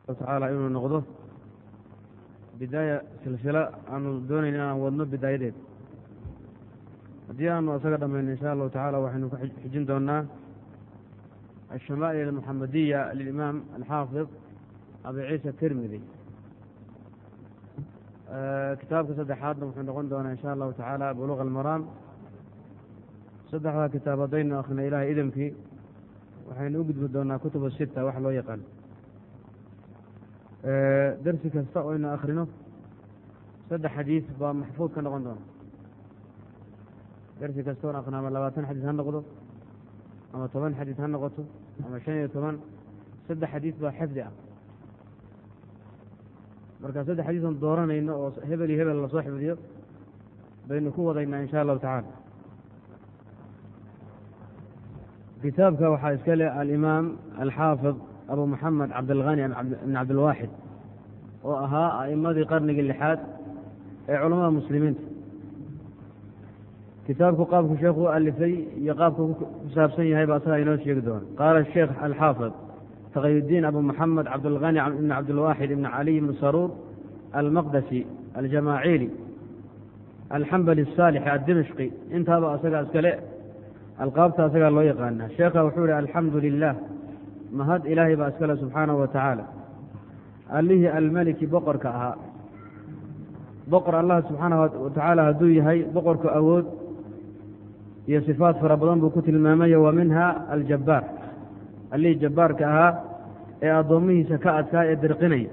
tacaala inuu noqdo bidaaya silsilo aanu doonayn inaan wadno bidaayadeed haddii aanu isaga dhammayno insha allahu tacaala waxaynu ku xijin doonaa alshamaa'il almuxamadiya lilimaam alxaafid abi ciisa tirmidi kitaabka saddexaadna wuxuu noqon doonaa insha allahu tacaala buluuq almaraam saddexdaa kitaab haddaynu akhrina ilahay idamkii waxaynu u gudbi doonaa kutuba sita wax loo yaqaan darsi kasta oo aynu akhrino saddex xadiis baa maxfuud ka noqon doona darsi kasta oon akhrino ama labaatan xadiis ha noqdo ama toban xadiis ha noqoto ama shan iyo toban saddex xadiis baa xifdi ah marka saddex xadiis oon dooranayno oo hebel iyo hebel lasoo xifdiyo baynu ku wadaynaa insha allahu tacaala kitaabka waxaa iska leh alimaam alxaafid abu moxamed cabdilghani ibn cabdilwaaxid oo ahaa a'imadii qarnigii lixaad ee culamada muslimiinta kitaabku qaabku sheekhu u alifay iyo qaabku ku saabsan yahay ba asagaa inoo sheegi doona qaala sheekh alxaafid taqiyudiin abu moxamed cabdilghani ibn cabdilwaaxid ibn caliy ibn saruur almaqdasi aljamaaciili alxambali asaalixi addimishqi intaaba asagaa iskale alqaabta asagaa loo yaqaana sheekha wuxuu ihi alxamdu lilah mahad ilaahay baa iskale subxaanahu wa tacaala allihii almeliki boqorka ahaa boqor allah subxaanahu wa tacaala hadduu yahay boqorku awood iyo sifaat fara badan buu ku tilmaamayo wa minha aljabbaar allihii jabbaarka ahaa ee addoommihiisa ka adkaa ee dirqinaya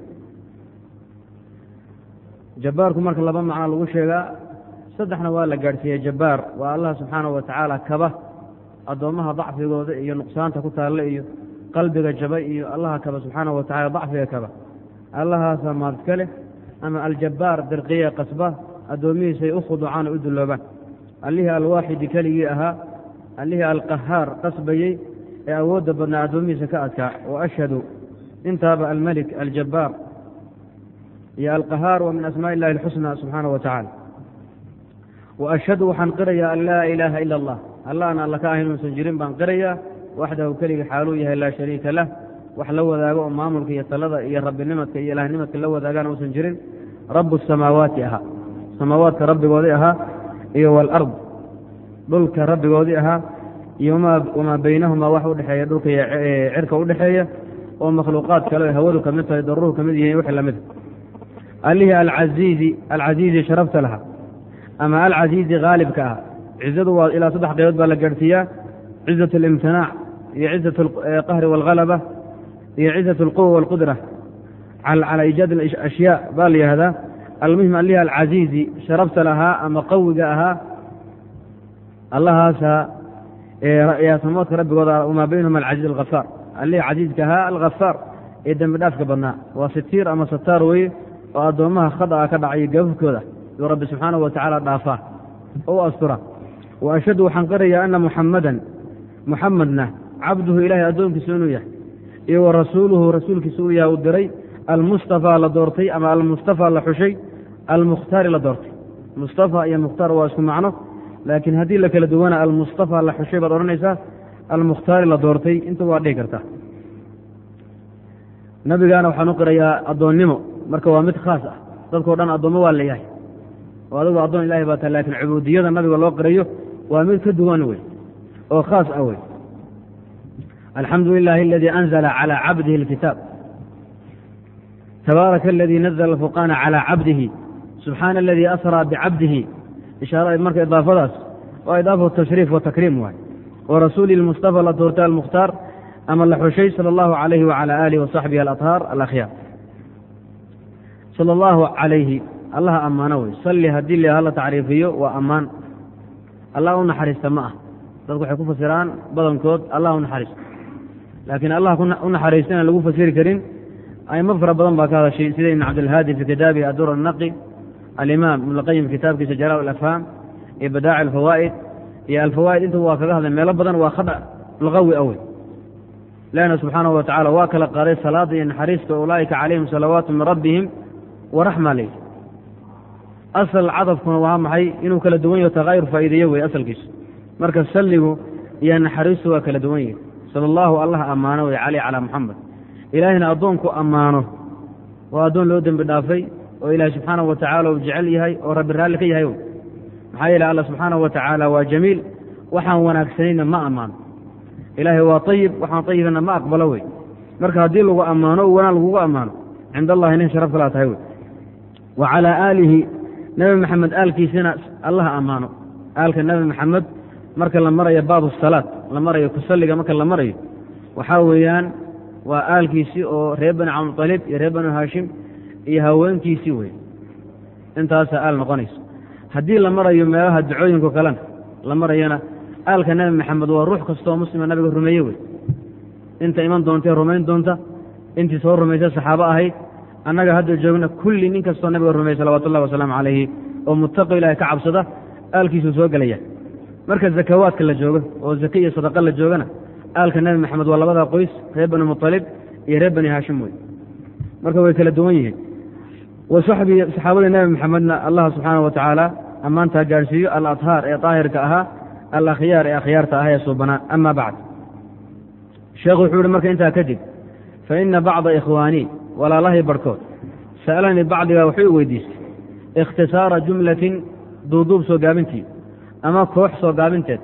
jabbaarku marka laba macno lagu sheegaa saddexna waa la gaadhsiiyey jabbaar waa allah subxaanahu wa tacaala kaba addoommaha dacfigooda iyo nuqsaanta ku taalla iyo qalbiga jaba iyo allaha kaba subxaanahu wa tacala dacfiga kaba allahaasa maadka leh ama aljabbaar dirqiye qasba addoomihiisay u khuducaan oo u dulloobaan allihii alwaaxidi keligii ahaa allihii alqahaar qasbayey ee awoodda badnaa addoomihiisa ka adkaa wa ashhadu intaaba almelik aljabbaar iyo alqahaar wa min asmaa illahi alxusna subxaanahu wa tacaala wa ashhadu waxaan qirayaa an laa ilaaha ila allah allahan alla ka ahayn uusan jirin baan qirayaa waxdahu keliga xaaluu yahay laa shariika lah wax la wadaago oo maamulka iyo talada iyo rabbinimadka iyo ilaahnimadka la wadaagaan uusan jirin rabu samaawaati ahaa samaawaadka rabbigoodii ahaa iyo walard dhulka rabbigoodii ahaa iyo wamaa baynahumaa wax udhexeeya dhulka iyo cirka udhexeeya oo makhluuqaad kale hawadu ka mid tahay daruuhu ka mid yihiin wixii lamida allihii alcaiizi alcasiizi sharafta lahaa ama alcasiizi haalibka ah cizadu waa ilaa saddex qaybood baa la gaadhsiiyaa cizat alimtinaac iyo cizat alqahri waalhalaba iyo cizat alquwa waalqudra cala iijaad ashyaa baa la yihahdaa almuhim alihi alcasiizi sharafta lahaa ama qawiga ahaa allahaasa samaadka rabbigooda wamaa baynahuma alcasiiz alhafaar allihii casiizka ahaa alhafaar ee dembi dhaafka badnaa waa sitiir ama sataar weye oo addoommaha khada'a ka dhacayo gafafkooda yuu rabbi subxaanahu wa tacaala dhaafaa oo u astura wa ashhadu waxaan qirayaa ana muxamadan muxamedna cabduhu ilaahay addoonkiisa inuu yahay iyo wa rasuuluhu rasuulkiisa uu yahay uu diray almustafaa la doortay ama almustafaa la xushay almukhtaari la doortay mustafa iyo mukhtaar waa isku macno laakiin haddii la kala duwana almustafaa la xushay baad odhanaysaa almukhtaari la doortay inta waa dhihi kartaa nabigaana waxaan u qirayaa addoonnimo marka waa mid khaas ah dadkao dhan addoommo waa la yahay oo adigu addoon ilahay baa tahay lakiin cubuudiyada nabiga loo qirayo waa mid ka duwan wey oo khaas ah wey alxamdu lilahi aladii anzla calى cabdihi اlkitaab tabaaraka aladii nazla alfurqaana calى cabdihi subxaana aladii asraa bicabdihi ishaara marka idaafadaas waa idaafatu tashriif wa takriim waay wa rasuuli lmustafa la doortay almukhtaar ama la xushay sala allahu calayhi wacala aalihi wasaxbihi alaطhaar alakhyaar sala allahu calayhi allaha ammaano wey salli haddii la la tacriifiyo waa ammaan allah u naxariista ma ah dadku waxay ku fasiraan badankood allah u naxariisto laakiin allah u naxariista inaan lagu fasiri karin aimo fara badan baa ka hadashay sida ibn cabdilhaadi fi kitaabihi adur anaqi alimaam ibn lqayim kitaabkiisa jalaa alafhaam iyo badaaci alfawaa'id iyo alfawaa'id intuba waa kaga hadlay meelo badan waa khada luqawi awey ilaahna subxaanahu wa tacala waa kala qaaday salaada iyo naxariista ulaa'ika calayhim salawaatu min rabbihim waraxma ley asal cadafkuna waa maxay inuu kala duwan yaho takaayur faa'iideeyo wey asalkiisu marka salligu iyo naxariistu waa kala duwan yihi sala allahu allah ammaano wey caleyh calaa muxamed ilaahayna addoonku ammaano waa addoon loo dembi dhaafay oo ilaahay subxaanahu wa tacaala uu jecel yahay oo rabbi raalli ka yahay maxaa yeele alla subxaanahu wa tacaala waa jamiil waxaan wanaagsanayna ma ammaano ilaahay waa ayib waxaan ayibana ma aqbalo wey marka haddii lagu ammaano o wanaan lagugu ammaano cind allahi nin sharaf kalaa tahay wey wa calaa aalihi nebi maxamed aalkiisina allaha ammaano aalka nebi maxamed marka la marayo baabu salaad la marayo kusalliga marka la marayo waxaa weeyaan waa aalkiisii oo reer bani cabdilib iyo reer bani haashim iyo haweenkiisii wey intaasaa aal noqonayso haddii la marayo meelaha ducooyinko kalena la marayana aalka nebi maxamed waa ruux kastooo muslima nabiga rumeeye wey inta iman doontae rumayn doonta intii soo rumaysay saxaabo ahayd annaga hadda joogna kulli nin kastoo nabiga rumeeyey salawatu ullahi wasalaamu calayhi oo muttaqo ilahay ka cabsada aalkiisuu soo gelaya marka zakawaadka la joogo oo zake iyo sadaqa la joogana aalka nebi maxamed waa labada qoys reer bani muطalib iyo reer bani haashim wey marka way kala duwan yihiin wa saxbii saxaabadii nebi maxamedna allah subxaana wa tacaala ammaantaa gaadhsiiyo aladhaar ee daahirka ahaa alakhyaar ee akhyaarta ah ee suubanaa ama bacd sheekhu wuxuu ihi marka intaa kadib fa ina bacda ikhwaanii walaalahay barhkood sa'alanii bacdigaa wuxuu i weydiistay ikhtisaara jumlatin duuduub soo gaabintii ama koox soo gaabinteed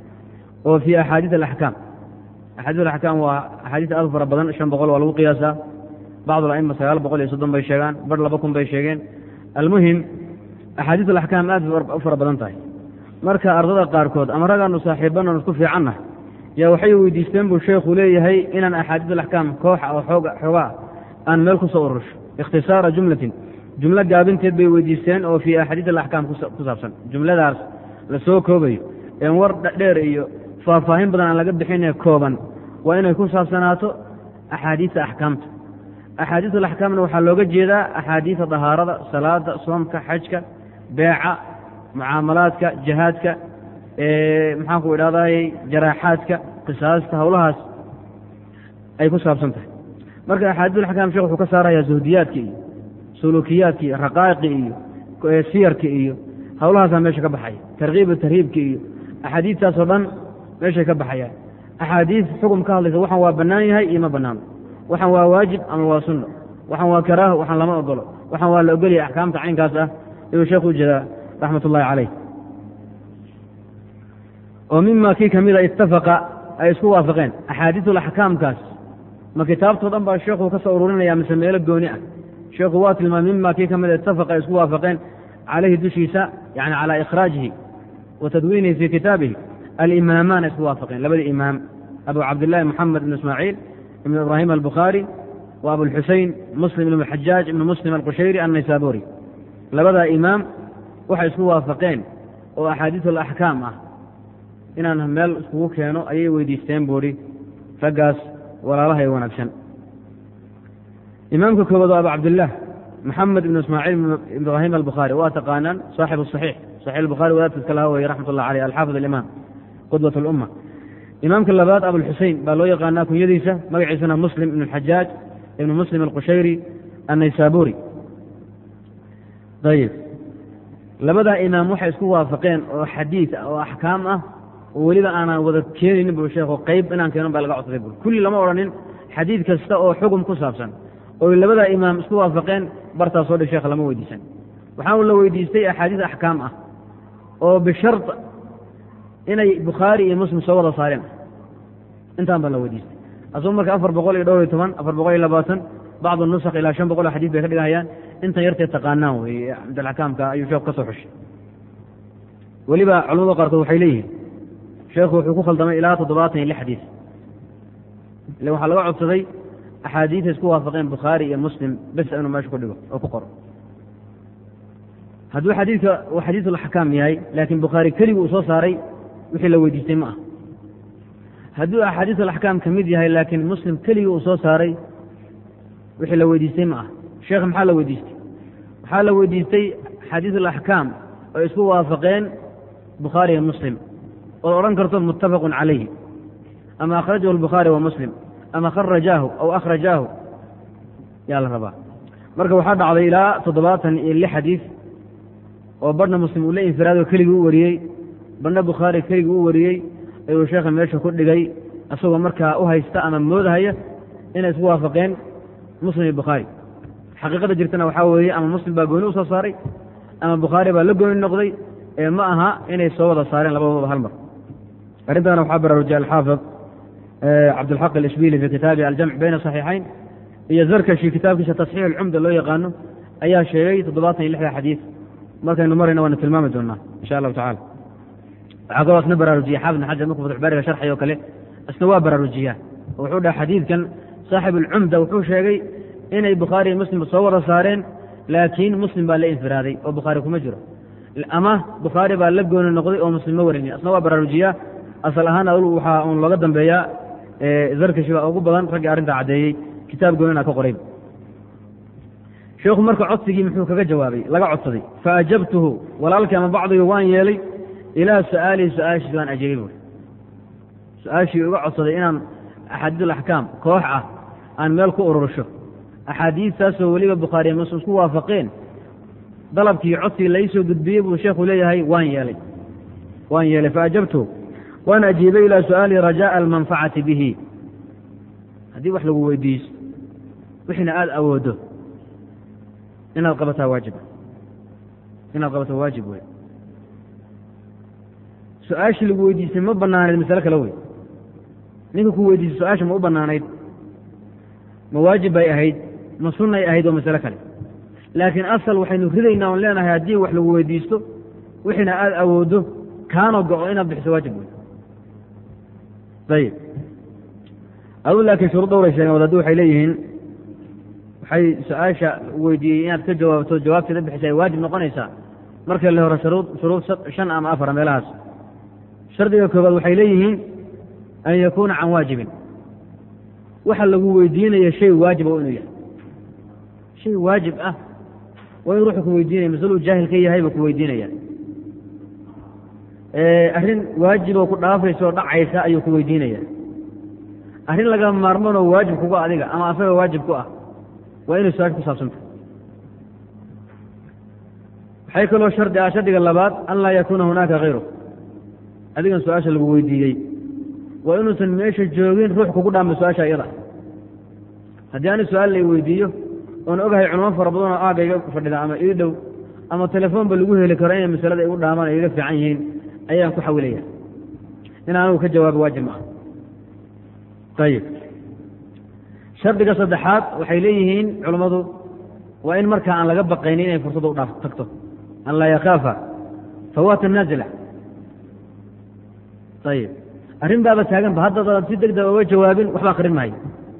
oo fii axaadiis alaxkaam axaadiis alaxkaam waa axaadiis aad u fara badan shan boqol waa lagu qiyaasaa bacdu ala'ima sagaal boqol iyo soddon bay sheegaan bar laba kun bay sheegeen almuhim axaadiis alaxkaam aad u fara badan tahay marka ardada qaarkood ama ragaanu saaxiibananu isku fiicannahay yaa waxay weydiisteen buu sheekhu leeyahay inaan axaadiis alaxkaam kooxa oo xoogaa aan meel ku soo urusho ikhtisaara jumlatin jumlo gaabinteed bay weydiisteen oo fii axaadiis alaxkaam ku saabsan jumladaas la soo koobayo een war dheer iyo faahfaahin badan aan laga bixinee kooban waa inay ku saabsanaato axaadiista axkaamta axaadiis alaxkaamna waxaa looga jeedaa axaadiisa dahaarada salaada soomka xajka beeca mucaamalaadka jihaadka maxaanku idhahday jaraaxaadka qisaasta howlahaas ay ku saabsan tahay marka axaadiis alaxkaam shekh wuxuu ka saarayaa zuhdiyaadka iyo suluukiyaadka iyo raqaa'iqi iyo siyarka iyo howlahaasaa meesha ka baxaya tarkiibu tarhiibka iyo axaadiistaasoo dhan meeshay ka baxayaan axaadiis xukum ka hadlaysa waxaan waa bannaan yahay iyo ma bannaano waxaan waa waajib ama waa sunno waxaan waa karaaho waxaan lama ogolo waxaan waa la ogolyahay axkaamta caynkaas ah ayuu sheekhu ujeedaa raxmat ullahi calayh oo mima kii ka mida ittafaqa ay isku waafaqeen axaadiisulaxkaamkaas ma kitaabtoo dhan baa sheekhu ka soo ururinaya mise meelo gooni ah sheekhu waa tilmaamay mima kii ka mida ittafaqa ay isku waafaqeen calayhi dushiisa yani calaa ikhraajihi wa tadwiinihi fii kitaabihi alimaamaana isku waafaqeen labadii imaam abu cabdillahi moxamed ibn ismaaciil ibn ibraahim albukhaari wa abulxusein muslim ibn xajaaj ibn muslim alqushayri annaysaburi labadaa imaam waxay isku waafaqeen oo axaadiis alaxkaam ah inaan meel iskugu keeno ayay weydiisteen buuhi raggaas walaalaha ee wanaagsan imaamka koowaad waa abu cabdillaah maxamed ibn ismaaciil ibraahim albukhaari waa taqaanaan saaxibu saxiix saxiix albukhaari wadaadkiiska laha weye raxmat ullah aleyh alxaafid alimaam qudwat alumma imaamka labaad abulxusein baa loo yaqaanaa kunyadiisa magaciisana muslim ibn alxajaaj ibn muslim alqushayri annaysaburi ayib labadaa imaam waxay isku waafaqeen oo xadiid oo axkaam ah oo weliba aanaan wada keenaynin buu sheekhu qayb inaan keenon baa laga codsaday bur kulli lama odhanin xadiid kasta oo xugum ku saabsan oo labadaa imaam isku waafaqeen bartaas soo dhig sheekha lama weydiisan waxaa la weydiistay axaadiis axkaam ah oo bishar inay bukhaari iyo muslim soo wada saareen intaan baa la weydiistay asuu marka afar boqol iyo dhowr iyo toban afar boqol iyo labaatan bacdu nusakh ilaa shan boqol oo xadiis bay ka dhigahayaan intan yartee taqaanaan weye cabdilxakaamka ayuu sheekhu ka soo xushay weliba culamada qaarkood waxay leeyihiin sheekhu wuxuu ku khaldamay ilaa toddobaatan iyo lix xadiis ile waxaa laga codsaday axaadiisa isku waafaqeen bukhaari iyo muslim bes inuu meesha ku dhigo oo ku qoro hadduu xadiidka uu xadiisulxakaam yahay laakiin bukhaari keligii uu soo saaray wixii la weydiistay ma ah hadduu axaadiisulaxkaam ka mid yahay laakiin muslim keligii uu soo saaray wixii la weydiistay ma ah sheekh maxaa la weydiistay waxaa la weydiistay xadiisulaxkaam oo isku waafaqeen bukhaari iyo muslim ood odhan karto muttafaqun calayhi ama akhrajahu albukhaari wa muslim ama kharajaahu aw akhrajaahu yaa la rabaa marka waxaa dhacday ilaa toddobaatan iyo lix xadiis oo barhna muslim uu la infiraado keligii u wariyey barhna bukhaari keligii u wariyey ayuu sheekha meesha ku dhigay isagoo markaa u haysta ama moodahaya inay isku waafaqeen muslim iyo bukhaari xaqiiqada jirtana waxaa weeye ama muslim baa gooni usoo saaray ama bukhaari baa la gooni noqday ee ma aha inay soo wada saareen labadooda hal mar arrintaana waxaa baraarujiyay alxaafid cabdilxaq alishbili fi kitaabi aljamc bayna saxiixayn iyo zarkashi kitaabkiisa tasxiix alcumda loo yaqaano ayaa sheegay toddobaatan iyo lixda xadiid markaynu marayna waanu tilmaami doonaa insha allahu tacala waxaa kaloo isna baraarujiya xaafid bn xajar markuu fatxbaariga sharxay oo kale isna waa baraarujiyaa oo wuxuu dhaha xadiidkan saaxib alcumda wuxuu sheegay inay bukhaari iyo muslim soo wada saareen laakiin muslim baa la infiraaday oo bukhaari kuma jiro ama bukhaari baa la gooni noqday oo muslim ma warini asna waa baraarujiyaa asal ahaan waxaa uun looga dambeeyaa zarkashi baa ugu badan raggii arrintaa caddeeyey kitaab goonina ka qoray sheekhu marka codsigii muxuu kaga jawaabay laga codsaday faajabtuhu walaalkii ama bacdigu waan yeelay ilaa su-aalihi su-aashiis waan ajiibay buuri su-aashii uga codsaday inaan axaadiis alaxkaam koox ah aan meel ku urursho axaadiistaasoo weliba bukhaariya muslim isku waafaqeen dalabkii codsigii lai soo gudbiyey buu sheekhu leeyahay waan yeelay waan yeelay faajabtuhu waan ajiibay ilaa su-aalihi rajaaa almanfacati bihi haddii wax lagu weydiiso wixiina aada awooddo inaad qabataa waajiba inaad qabataa waajib wey su-aashii lagu weydiisay ma banaanayd masale kale wey ninka ku weydiisay su-aasha ma u banaanayd ma waajib bay ahayd ma sunnay ahayd oo masale kale laakiin asal waxaynu ridaynaa oon leenahay haddii wax lagu weydiisto wixiina aada awooddo kaanoo go-o inaad bixiso waajib wey ayib adu laakiin shuruud dhowray sheegeen wadaaddu waxay leeyihiin waxay su-aasha weydiiyey inaad ka jawaabto jawaabteeda bixisa ay waajib noqonaysaa marka le hore shuruud shuruud shan ama afara meelahaas shardiga koobaad waxay leeyihiin an yakuuna can waajibin waxa lagu weydiinaya shay waajiba waa inuu yahay shay waajib ah waa in ruuxu ku weydiinaya masaluu jaahil ka yahay buu ku weydiinaya arrin waajiboo ku dhaafaysa oo dhacaysa ayuu ku weydiinaya arrin laga maarmanoo waajib kuga adiga ama asaga waajib ku ah waa inay su-aasha ku saabsanta waxay kaloo shardi ah shardiga labaad an laa yakuuna hunaaka hayru adigan su-aasha lagu weydiiyey waa inuusan meesha joogin ruux kugu dhaama su-aasha iyada haddii ani su-aal la weydiiyo oon ogahay culamo fara badanoo aaga iga fadhida ama ii dhow ama telefoonba lagu heli karo inay masalada igu dhaamaan ay iga fiican yihiin ayaan ku xawilaya in anugu ka jawaabo waajib maaha ayib shardiga saddexaad waxay leeyihiin culammadu waa in markaa aan laga baqaynin inay fursadda u dhaaf tagto an laa yakaafa fawaata naazila ayib arrin baaba taaganba haddadaad si deg deg oga jawaabin waxba akrin maayo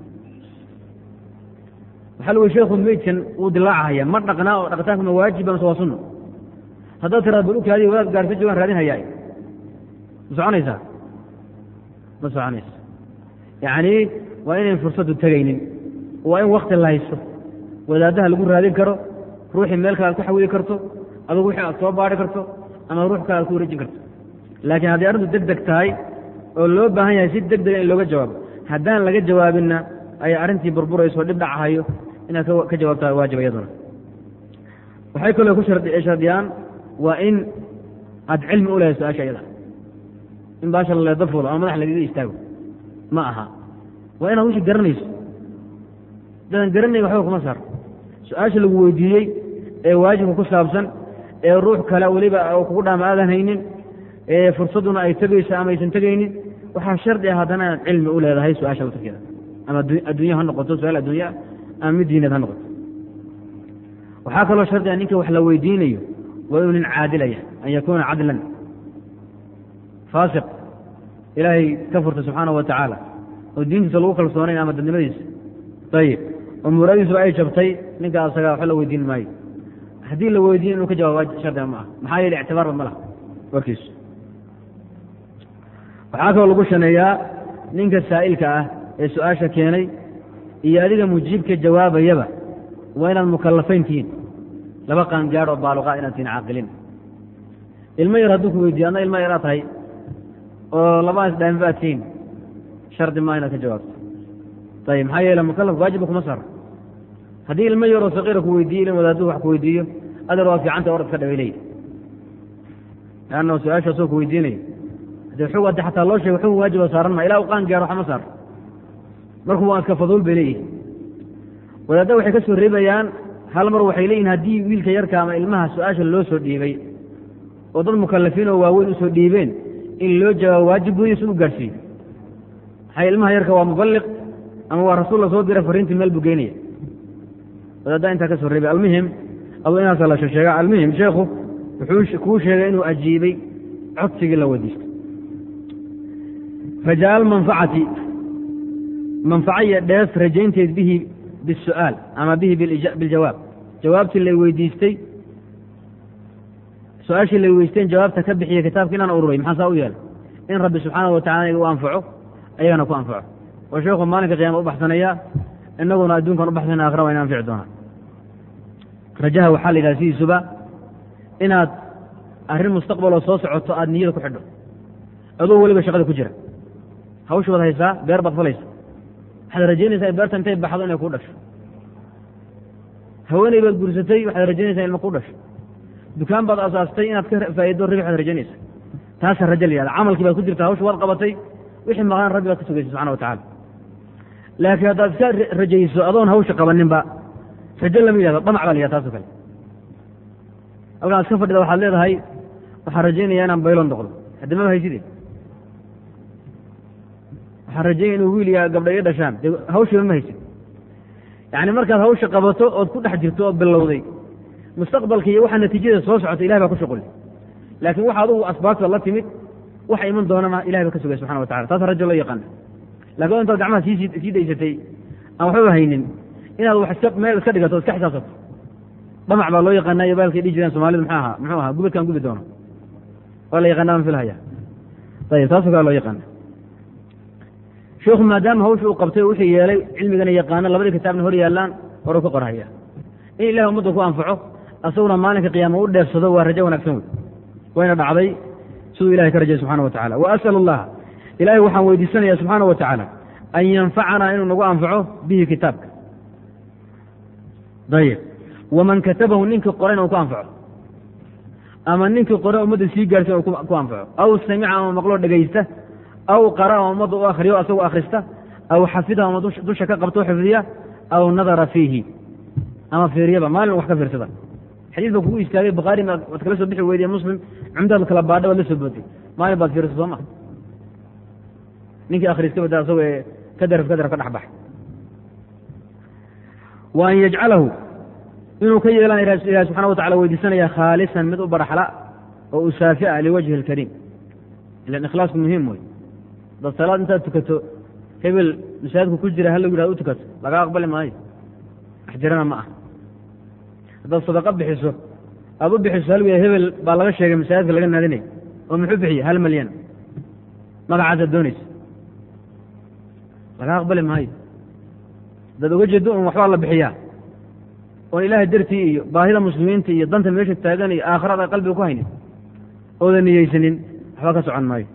waxaa lagu sheekhu meydkan wuu dilaacahaya ma dhaqnaa oo dhaqitaanka ma waajiba mase waa sunno haddaad tiraad bal ukaadiy wadaad gaarsa joogaan raadin hayaa ma soconaysaa ma soconaysa yacni waa inayn fursaddu tegaynin waa in wakti la haysto wadaadaha lagu raadin karo ruuxii meel kale aad ku xawili karto adugu wixii aad soo baari karto ama ruux kale aad ku wareejin karto laakiin haddii arrintu deg deg tahay oo loo baahan yahay si deg dega in looga jawaabo haddaan laga jawaabinna ay arrintii burburayso dhib dhacahayo inaad ka jawaabtaa waajib iyaduna waxay kaloo ku shardiyaan waa in aad cilmi u lehay su-aasha iyada in baasha laleeda fuulo ama madax lagaga istaago ma aha waa inaad wixii garanayso dadaan garanay waxba kuma saar su-aasha lagu weydiiyey ee waajibka ku saabsan ee ruux kale weliba kugu dhaama aadan haynin ee fursadduna ay tegayso ama aysan tegaynin waxaa shardi ah haddana inaad cilmi u leedahay su-aasha laftarkeeda ama addunya ha noqoto su-aal addunya ama mid diineed ha noqoto waxaa kaloo shardi ah ninka wax la weydiinayo waa inuu nin caadilaya an yakuuna cadlan faasiq ilaahay ka furta subxaanahu wa tacaala oo diintiisa lagu kalsoonayn ama dadnimadiisa ayib oo muraadiisuba ay jabtay ninka asaga waxba la weydiin maayo haddii la weydiin inuu ka jawaab shardiga ma ah maxaa yeele ictibaarba ma laha warkiisu waxaa kaloo lagu shaneeyaa ninka saa'ilka ah ee su-aasha keenay iyo adiga mujiibka jawaabayaba waa inaad mukallafayn tihiin laba qaangaadh oo baaluqaa inaad tihiin caaqilin ilmo yar hadduu ku weydiiyo adna ilmo yaraa tahay oo labadaas dhaamiba aad tihiin shardi maa inaad ka jawaabto ayib maxaa yeele mukallaf waajiba kuma saar haddii ilmo yaroo saqiira ku weydiiyo ilin wadaadduhu wax ku weydiiyo adeer waa fiicanta orad ka dhaway leey leanna su-aasha asoo ku weydiinayo haddii xug haddi xataa loo sheego xukun waajiba saaran maa ilaa u qaan gaaro waxma saar markuu waa iska faduul bay leeyihi wadaadda waxay ka soo reebayaan hal mar waxay leeyihin haddii wiilka yarka ama ilmaha su-aasha loo soo dhiibay oo dad mukalafiin oo waaweyn usoo dhiibeen in loo jawaabo waajib weeye si u gaadhsiiyo maxaa ilmaha yarka waa muballiq ama waa rasuul la soo diray fariintii meel buu geynaya wadaaddaa intaa ka soo reebay almuhim adu inaasa la sheega almuhim sheekhu wuxuu kuu sheegay inuu ajiibay codsigii la weydiistay rajaa almanfacati manfaco iyo dhees rajaynteed bihi bisu'aal ama bihi biljawaab jawaabtii lay weydiistay su-aashii lay weydiisteen jawaabta ka bixiya kitaabka inaan ururay maxaa saa u yeelay in rabbi subxaana wa tacala iga u anfaco ayagana ku anfaco oo sheekhu maalinka qiyama u baxsanaya inaguna adduunkan u baxsana akhra waa ina anfici doonaa rajaha waxaa la yidhaha sidiisuba inaad arrin mustaqbaloo soo socoto aada niyada ku xidho adoo weliba shaqada ku jira hawsha baad haysaa beer baad falaysa waxaad rajaynaysaa beerta intay baxdo inay kuu dhasho haweeney baad guursatay waxaad rajaynaysaa ilma kuu dhasho dukaan baad asaastay inaad ka faa'ido ribix baad rajaynaysa taasaa rajo la yihahda camalkii baad ku jirta hawsha waad qabatay wixii maqaan rabbi baad ka sugaysa subxana wa tacala laakiin haddaad iska rajayso adoon hawsha qabaninba rajo lama yihahdo dhamac baa la yihahda taasoo kale halkaan iska fadhida waxaad leedahay waxaan rajaynayaa inaan baylon noqdo haddi maba hayside waxaan rajaynaya inuu wiil iyo gabdha ii dhashaan dee hawshiiba ma haysid yacni markaad hawsha qabato ood ku dhex jirto ood bilowday mustaqbalka iyo waxa natiijada soo socota ilahay baa ku shuquli laakiin waxa adugu asbaabta la timid waxa iman doonana ilahay ba ka sugay subxana wa tacala taas rajo loo yaqaana lakin intaad gacmaha sii sii daysatay aan waxbaba haynin inaad wax iska meel iska dhigato o iska xisaabsato dhamac baa loo yaqaana iyo baalkay dhihi jireen soomalidu muxuu ahaa muxuu ahaa gubadkaan gubi doono waa la yaqaana aan filhaya ayib taasoo kale loo yaqaana sheikhu maadaama hawsha uu qabtay wuxuu yeelay cilmigana yaqaano labadii kitaabna hor yaallaan horu ka qorhaya in ilahi ummadda ku anfaco asaguna maalinka qiyaama u dheefsado waa rajo wanaagsan wey wayna dhacday siduu ilahay ka rajay subxana wa tacala wa as'al allaha ilahay waxaan weydiisanaya subxaana wa tacaala an yanfacanaa inuu nagu anfaco bihi kitaabka ayib waman katabahu ninkii qorayna uu ku anfaco ama ninkii qore ummadda sii gaarsiin uu ku anfaco aw samica ama maqloo dhegaysta aw qara ama ummadda u akhriyo asagoo akhrista aw xafida ama dusha ka qabto xifdiya aw nadara fiihi ama fiiriyaba maalin wax ka fiirsada xadiis ba kugu istaagay bukhaari waad kala soo bixi weydiye muslim cumdaad kala baadha waad la soo bootay maalin baad fiirsa soo ma ninkii akhriiska bada asagoo ee ka daraf ka daraf ka dhex baxay wa an yajcalahu inuu ka yeelan ilahi subxana wa tacala weydiisanaya khaalisan mid u baraxla oo usaafi'a liwajhi اlkariim ilan ikhlaasku muhiim wey dad salaad intaad tukato hebel masaajidku ku jira halagu yihahdo u tukato laga aqbali maayo wax jirana ma ah haddaad sadaqo bixiso aad u bixiso hal wiya hebel baa laga sheegay masaajidka laga naadinay oo muxuu bixiye hal malyan magacaasaad doonaysa laga aqbali maayo haddaad oga jeedo un waxbaa la bixiyaa oon ilaahay dartii iyo baahida muslimiinta iyo danta meesha taagan iyo aakhirada ay qalbiga ku haynin oodan niyeysanin waxba ka socon maayo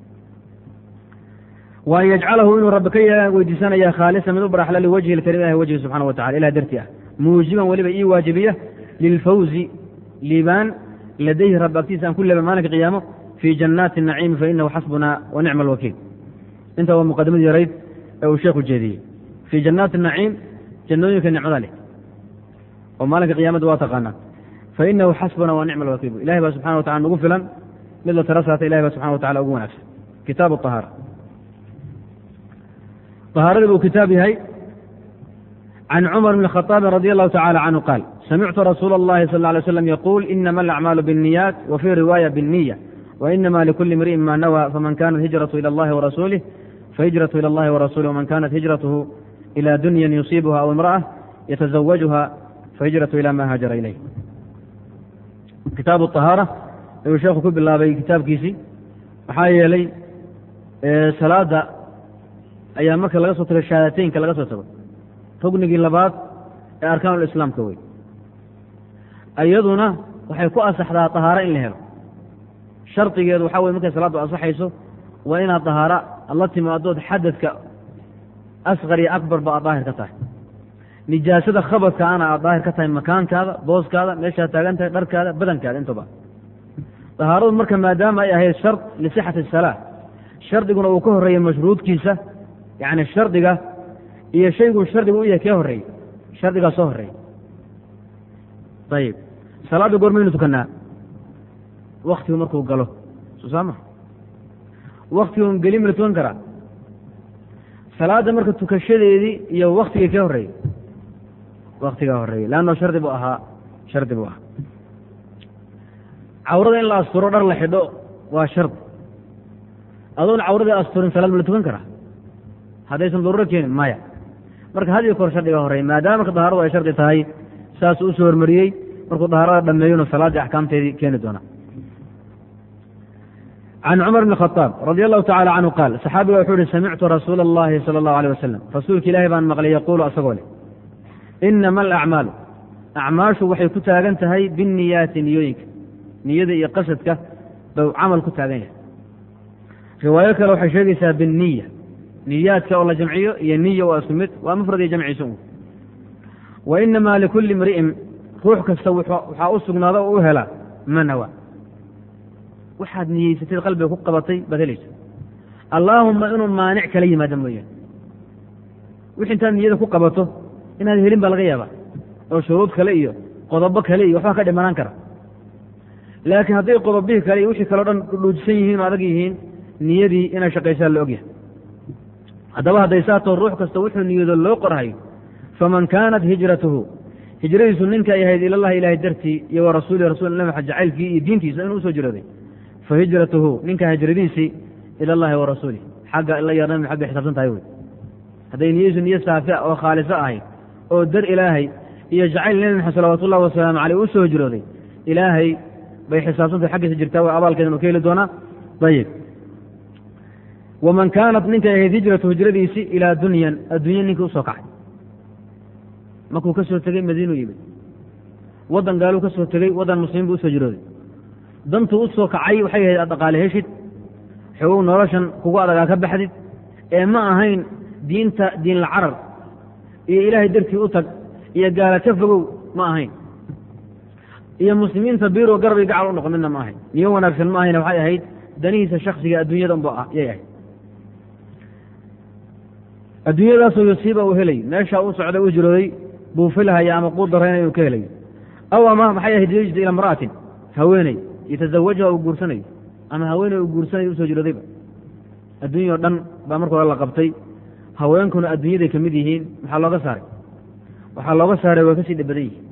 wa an yajcalahu inuu rabbi ka yeelaan weydiisanaya khaalisa mid u baraxla liwajhi lkarim ilahi wajhi subxana wa tacala ilah dartii ah muujiban weliba ii waajibiya lilfawzi liibaan ladayhi rabbi agtiisa aan ku leeba maalinka qiyaamo fii jannaati naciimi fainahu xasbuna wa nicma alwakiil inta waa muqadimadii yarayd ee uu sheekhu jeediyey fii jannaati naciim jannooyinka nicmada leh oo maalinka qiyaamada waa taqaanaa fainahu xasbuna wa nicma alwakiil ilahay baa subxana wa tacala nagu filan mid la tara saata ilahay baa subxana wa tacala ugu wanaagsan kitaabu ahaara ahaaradii buu kitaab yahay can cumar bn khطaabi radi allahu tacala canhu qaal samictu rasuula اllahi sal lay slam yaquul inama alacmaalu biاnniyaat wa fii riwaaya biاnniya wainama likuli imri'in ma nawى faman kanat hijratu ilى اllahi warasuulih fahijratu ilى اllahi warasuulih wman kanat hijratuhu ilى dunyan yusiibuha aw imraأة yataزawajuha fahijratu ila ma haajara ilayh kitaabu طahaara ayuu sheekhu ku bilaabay kitaabkiisii maxaa yeelay salaada ayaa marka laga soo tago shahaadateynka laga soo tago rugnigii labaad ee arkaanulislaamka wey iyaduna waxay ku asaxdaa tahaaro in la helo shardigeedu waxaa wey markay salaaddu ansaxayso waa inaad tahaaro aad la timaadood xadadka asqar iyo akbarba aad daahir ka tahay nijaasada khabadka ana aad daahir ka tahay makaankaada booskaada meeshaad taagan tahay dharkaada badankaada intuba tahaaradu marka maadaama ay ahayd shard lisixati asalaa shardiguna uu ka horreeyey mashruudkiisa yacni shardiga iyo shayguu shardigu u yahay kee horreeyey shardigaa soo horreeyey ayib salaadda goormaynu tukanaa waktigu markuu galo soo saama waktigun geli ma la tukan karaa salaadda marka tukashadeedii iyo waktigii ka horreeyey waktigaa horreeyey leanno shardi buu ahaa shardi buu ahaa cawrada in la asturo dhar la xidho waa shardi adoon cawradii asturin salaad ma la tukan karaa haddaysan daruuro keenin maya marka had iyo koor shardiga horreey maadaama marka dahaaradu ay shardi tahay saasuu usoo hormariyey markuu dahaarada dhameeyona salaaddii axkaamteedii keeni doona can cumar bn khaaab radi allahu tacala canhu qaal saxaabiga wuxuu ihi samictu rasuula allahi sala allahu alيh wasalam rasuulka ilaahi baan maqlay yaquulu asagoo leh inama alacmaalu acmaashu waxay ku taagan tahay binniyaati niyooyinka niyada iyo qasadka bau camal ku taagan yahay riwaayo kale waxay sheegaysaa binniya niyaadka oo la jamciyo iyo niya waa isku mid waa mufrad iyo jamciisa un wa inamaa likulli imri'in ruux kasta waxaa u sugnaada oo u helaa ma nawa waxaad niyeysatid qalbiga ku qabatay baad helaysa allaahumma inuu maanic kala yimaada mooyaane wix intaad niyada ku qabato inaad helin baa laga yaabaa oo shuruud kale iyo qodobo kale iyo waxbaa ka dhimanaan kara laakiin hadday qodobihii kale iyo wixii kaleo dhan dhuujisan yihiin oo adag yihiin niyadii inay shaqaysaa la ogyahay haddaba hadday saatoo ruux kasta wuxuu niyado loo qorhayo faman kaanat hijratuhu hijradiisu ninka ay ahayd ilallahi ilaahay dartii iyo wa rasuuli rasul nabi maxamed jacaylkii iyo diintiisa inuu usoo jirooday fa hijratuhu ninka hijradiisii ila allahi wa rasuulih xagga ila iyo nabi xaggay xisaabsan tahay wey hadday niyadiisu niyo saafia oo khaaliso ahayd oo dar ilaahay iyo jacayl nebi maxamed salawatu ullahi wasalaamu caleyh usoo hijrooday ilaahay bay xisaabsantahay xaggiisa jirtaa way abaalkeedan uu ka heli doonaa ayib waman kaanat ninkay ahayd hijratu hijradiisii ilaa dunyan adduunya ninkii usoo kacay markuu ka soo tegey madiinuu yimid waddan gaaluu ka soo tegey waddan muslimiin buu usoo jirooday dantuu u soo kacay waxay ahayd aad dhaqaale heshid xogow noloshan kugu adagaa ka baxdid ee ma ahayn diinta diinla carar iyo ilaahay dartii u tag iyo gaala ka fogow ma ahayn iyo muslimiinta biiro garbay gacal u noqon midna ma ahayn niyo wanaagsan ma ahayn waxay ahayd danihiisa shaksiga adduunyada unba yay ahayd adduunyadaasoo yusiiba uu helay meeshaa u socday u jirooday buu filhaya ama quu darayna inuu ka helayo aw ama maxay ahayd yejda ila imra'atin haweeney yatazawajaha uu guursanayo ama haweeney uu guursanayo usoo jiroodayba adduunyao dhan baa marka hore la qabtay haweenkuna adduunyaday ka mid yihiin maxaa looga saaray waxaa looga saaray way kasii dhabadan yihiin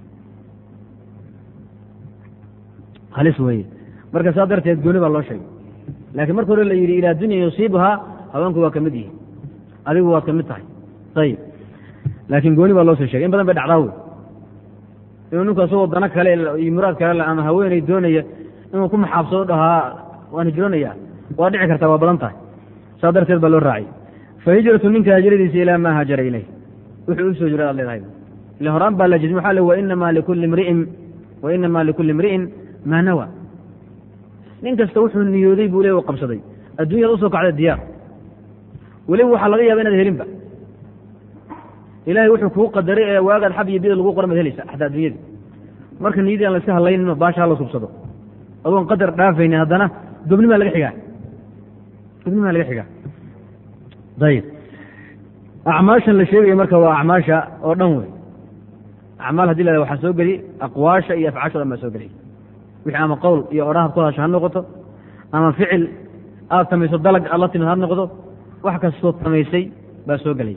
halis weeye marka saa darteed gooni baa loo sheegay laakiin marka hore la yidhi ilaa dunya yusiibuhaa haweenku waa ka mid yihiin adigu waad ka mid tahay ayib laakiin gooni baa loo soo shegay in badan bay dhacdaa wey inuu ninku asagoo dano kale iyo muraad kale ama haweeney doonaya inuu ku maxaabsado dhahaa waan hijroonaya waa dhici kartaa waa badan tahay saa darteed baa loo raacay fa hijratu ninka hijradiisa ilaa maa haajara ileyh wuxuu u soo jira ad leedahay ile horaan baa la jism waxa le wainamaa likulli mri'in wainamaa likulli imri'in maa nawa nin kasta wuxuu niyooday buu le u qabsaday adduunyada usoo kacda diyaar weliba waxaa laga yaaba inaad helinba ilahay wuxuu kuu qadaray ee waagaad xab iyo bida lagu qoran baad helaysa xataa addunyada marka niyadii aan la iska hadlaynin baasha hala subsado adoon qadar dhaafayni haddana gobnimaa laga xigaa gobnimaa laga xigaa ayib acmaashan la sheegaya marka waa acmaasha oo dhan wey acmaal hadii la waxaa soo geli aqwaasha iyo afcaasha o dhan baa soo geliy wixii ama qowl iyo odhahaad ku hadasho ha noqoto ama ficil aad samayso dalag aad la timid ha noqdo wax kastoo samaysay baa soo gelay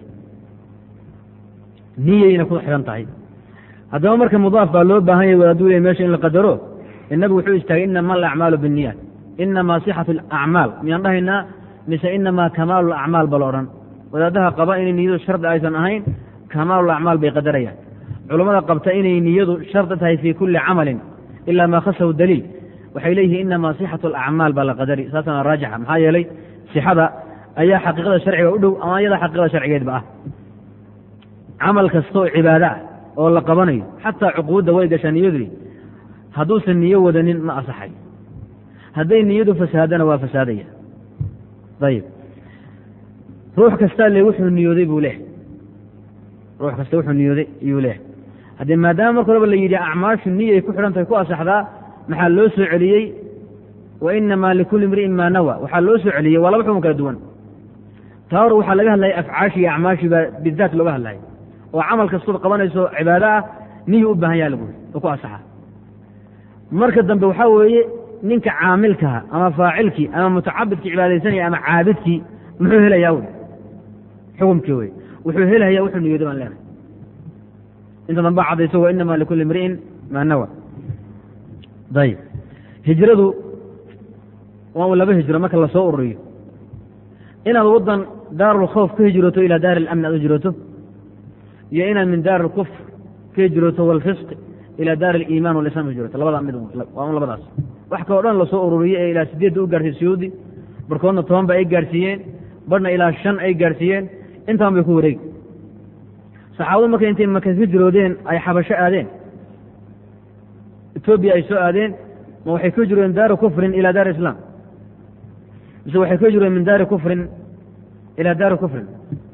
niyayna ku xidhan tahay haddaba marka mudaaf baa loo baahan yahy wadaaduu ley mesha in la qadaro inabigu wuxuu istaagay inama alacmaalu binniyaat inamaa sixatu alacmaal miyaan dhahaynaa mise inamaa kamaalu lacmaal ba la odhan wadaadaha qaba inay niyadu shardi aysan ahayn kamaalu lacmaal bay qadarayaan culammada qabta inay niyadu shardi tahay fii kulli camalin ilaa maa khasahu daliil waxay leeyihiin inamaa sixatu alacmaal baa la qadari saasana raajixa maxaa yeelay sixada ayaa xaqiiqada sharciga u dhow ama iyada xaqiiqada sharcigeedba ah camal kastaoo cibaado ah oo la qabanayo xataa cuquudda way gashaa niyadui hadduusan niyo wadanin ma asaxay hadday niyadu fasaadana waa fasaadaya ayib ruux kastaa le wuxuu niyooday buu leehay ruux kasta wuxuu niyooday iyuu leehay haddii maadaama marka horeba la yidhi acmaashu niyay ku xidhan tahay ku asaxdaa maxaa loo soo celiyey wa inamaa likulli imri'in maa nawa waxaa loo soo celiyey waa laba xukun kala duwan taa hor waxaa laga hadlaya afcaashi iyo acmaashi baa bidaat looga hadlaya oo camal kastood qabanayso cibaado ah niyu u baahan yaha lagu yiri oo ku asaxa marka dambe waxaa weeye ninka caamilkaha ama faacilkii ama mutacabidkii cibaadaysanaya ama caabidkii muxuu helayaa wy xukumkii wey wuxuu helaya wuxuu niyooday baan leenahay inta dambaa cadayso wa inama likulli imri'in maa nawa ayib hijradu waa un laba hijro marka lasoo ururiyo inaad waddan daarulkhawf ka hijrooto ilaa daari alamni aad u hijrooto iyo inaad min daari alkufr ka hijrooto walfisq ilaa daari aliiman walislam hijrooto labada mid waa un labadaas wax kaloo dhan lasoo ururiye ee ilaa sideedda u gaarsiiye suyuudi barkoodna toban ba ay gaarsiiyeen barhna ilaa shan ay gaarsiiyeen intaan bay ku wareegi saxaabadu markay intay maka hijroodeen ay xabasho aadeen etoobiya ay soo aadeen ma waxay ka hijroodeen daari kufrin ilaa daari islaam mise waxay ka hijroodeen min daari kufrin ilaa daari kufrin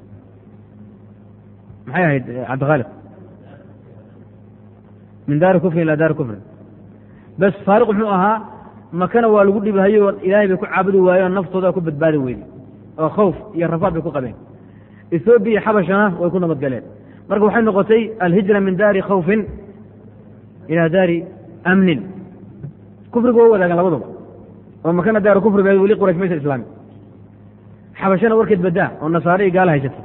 maxay ahayd cabdikhaalid min daari kufrin ilaa daari kufrin bas faariq muxuu ahaa makana waa lagu dhibahayo ilaahay bay ku caabudi waayeen naftooda ku badbaadi weyday oo khawf iyo rafaad bay ku qabeen ethoobiya xabashana way ku nabadgaleen marka waxay noqotay alhijra min daari khawfin ilaa daari amnin kufriga waa wadaagan labaduba oo makana daari kufriga weli quraysh maysa islaami xabashana warkeed badaa oo nasaare iyo gaala haysatay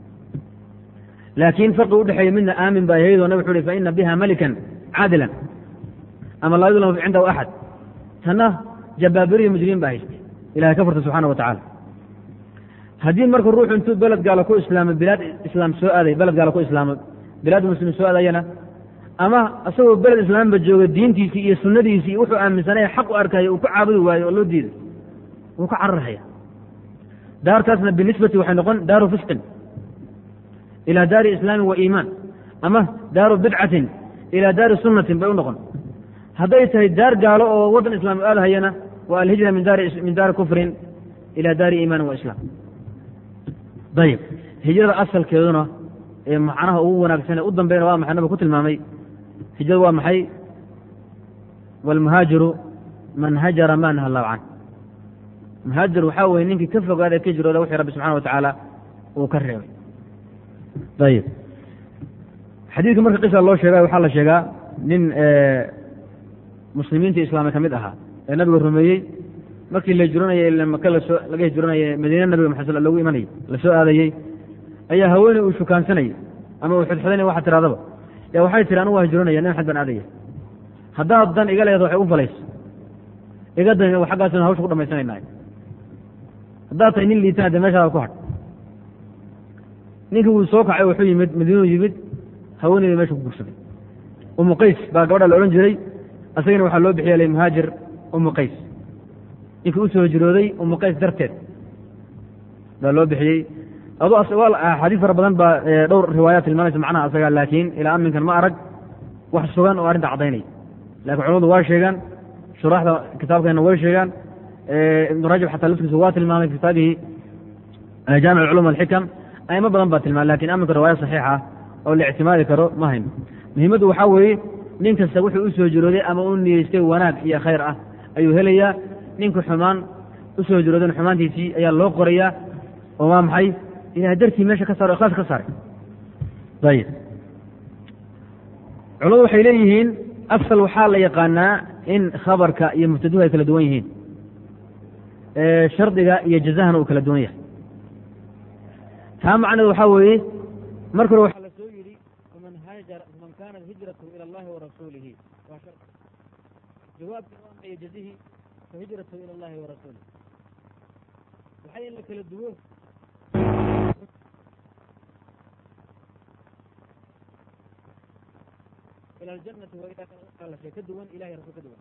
laakiin farqi udhexeeya midna aamin baa ahayd oo nabig wuxu uhi fa ina biha malikan caadilan ama laa yudlamu cindahu axad tanna jabaabiriyo mujrimiin baa haystay ilahay ka furta subxana wa tacala haddii marka ruuxu intuu beled gaalo ku islaamo bilaad islaam soo aaday beled gaalo ku islaamo bilaad muslimiin soo aadayana ama isagoo beled islaamba jooga diintiisii iyo sunnadiisii iyo wuxuu aaminsanaya xaq u arkaya uu ku caabudi waayo oo loo diiday wuu ka cararhaya daartaasna binisbati waxay noqon daaru fisqin ilaa daari islaamin wa iimaan ama daaru bidcatin ilaa daari sunnatin bay u noqon hadday tahay daar gaalo oo waddan islaam aadahayana waa alhijra min damin daari kufrin ilaa daari iimaanin wa islaam ayib hijrada asalkeeduna ee macnaha ugu wanaagsan ee u dambeyna waa maxay nabig ku tilmaamay hijradu waa maxay waalmuhaajiru man hajara ma naha allahu can muhaajir waxaa weye ninkii ka fogaada ka jirooda wixii rabbi subxana wa tacaala uu ka reebay ayib xadiidka marka qisa loo sheegay waxaa la sheegaa nin muslimiinta islaamay ka mid ahaa ee nabiga rumeeyey markii la hijroonayay ila maka lasoo laga hijroonaya madiine nabiga maxay sal logu imanayay la soo aadayey ayaa haweeney uu shukaansanayay ama uu xidxidinay waxa tirahdaba ya waxay tiri anugu waa hijroonaya nin xad baan aadaya haddaad dan iga leedo waxay u falayso iga dan xaggaasna hawsha ku dhamaysanaynaay haddaad tahay nin liitana dee meeshaada ku hadh ninkii wuu soo kacay wuxuu yimid madiinuu yimid haweeneyda meesha ku gursaday umu qays baa gabadha la odhan jiray asagana waxaa loo bixiya muhaajir umu qays ninkii u soo hijrooday umu qays darteed baa loo bixiyey adu axaadiis fara badan baa dhowr riwaayaat tilmaamaysa macnaha asaga laakiin ilaa aminkan ma arag wax sugan oo arrinta caddaynaya lakin culamadu waa sheegaan shuraaxda kitaabkeena way sheegaan ibnu rajab xataa laftiisa waa tilmaamay fi kitaabihi jaamic culum alxikam aimo badan baa tilmaamay lakin aminka riwaaya saxiixa ah oo la ictimaadi karo ma hayno muhiimaddu waxaa weeye nin kasta wuxuu u soo jirooday ama u niyeystay wanaag iyo khayr ah ayuu helayaa ninka xumaan u soo jiroodan xumaantiisii ayaa loo qorayaa oo waa maxay ilahay dartii meesha ka saaro ikhlaas ka saaray ayib culamadu waxay leeyihiin asal waxaa la yaqaanaa in khabarka iyo mubtaduhu ay kala duwan yihiin shardiga iyo jazahana uu kala duwan yahay taa macneed waxaa weeye marka hore waxaa la soo yidhi faman haajara faman kaanat hijratu ila allahi warasuulihi waa shar jawaabkii waa maxay jazihi fahijratu ila allahi warasuulihi waxay in la kala duwo ila aljanati wa ila kala shay ka duwan ilahay rasul ka duwan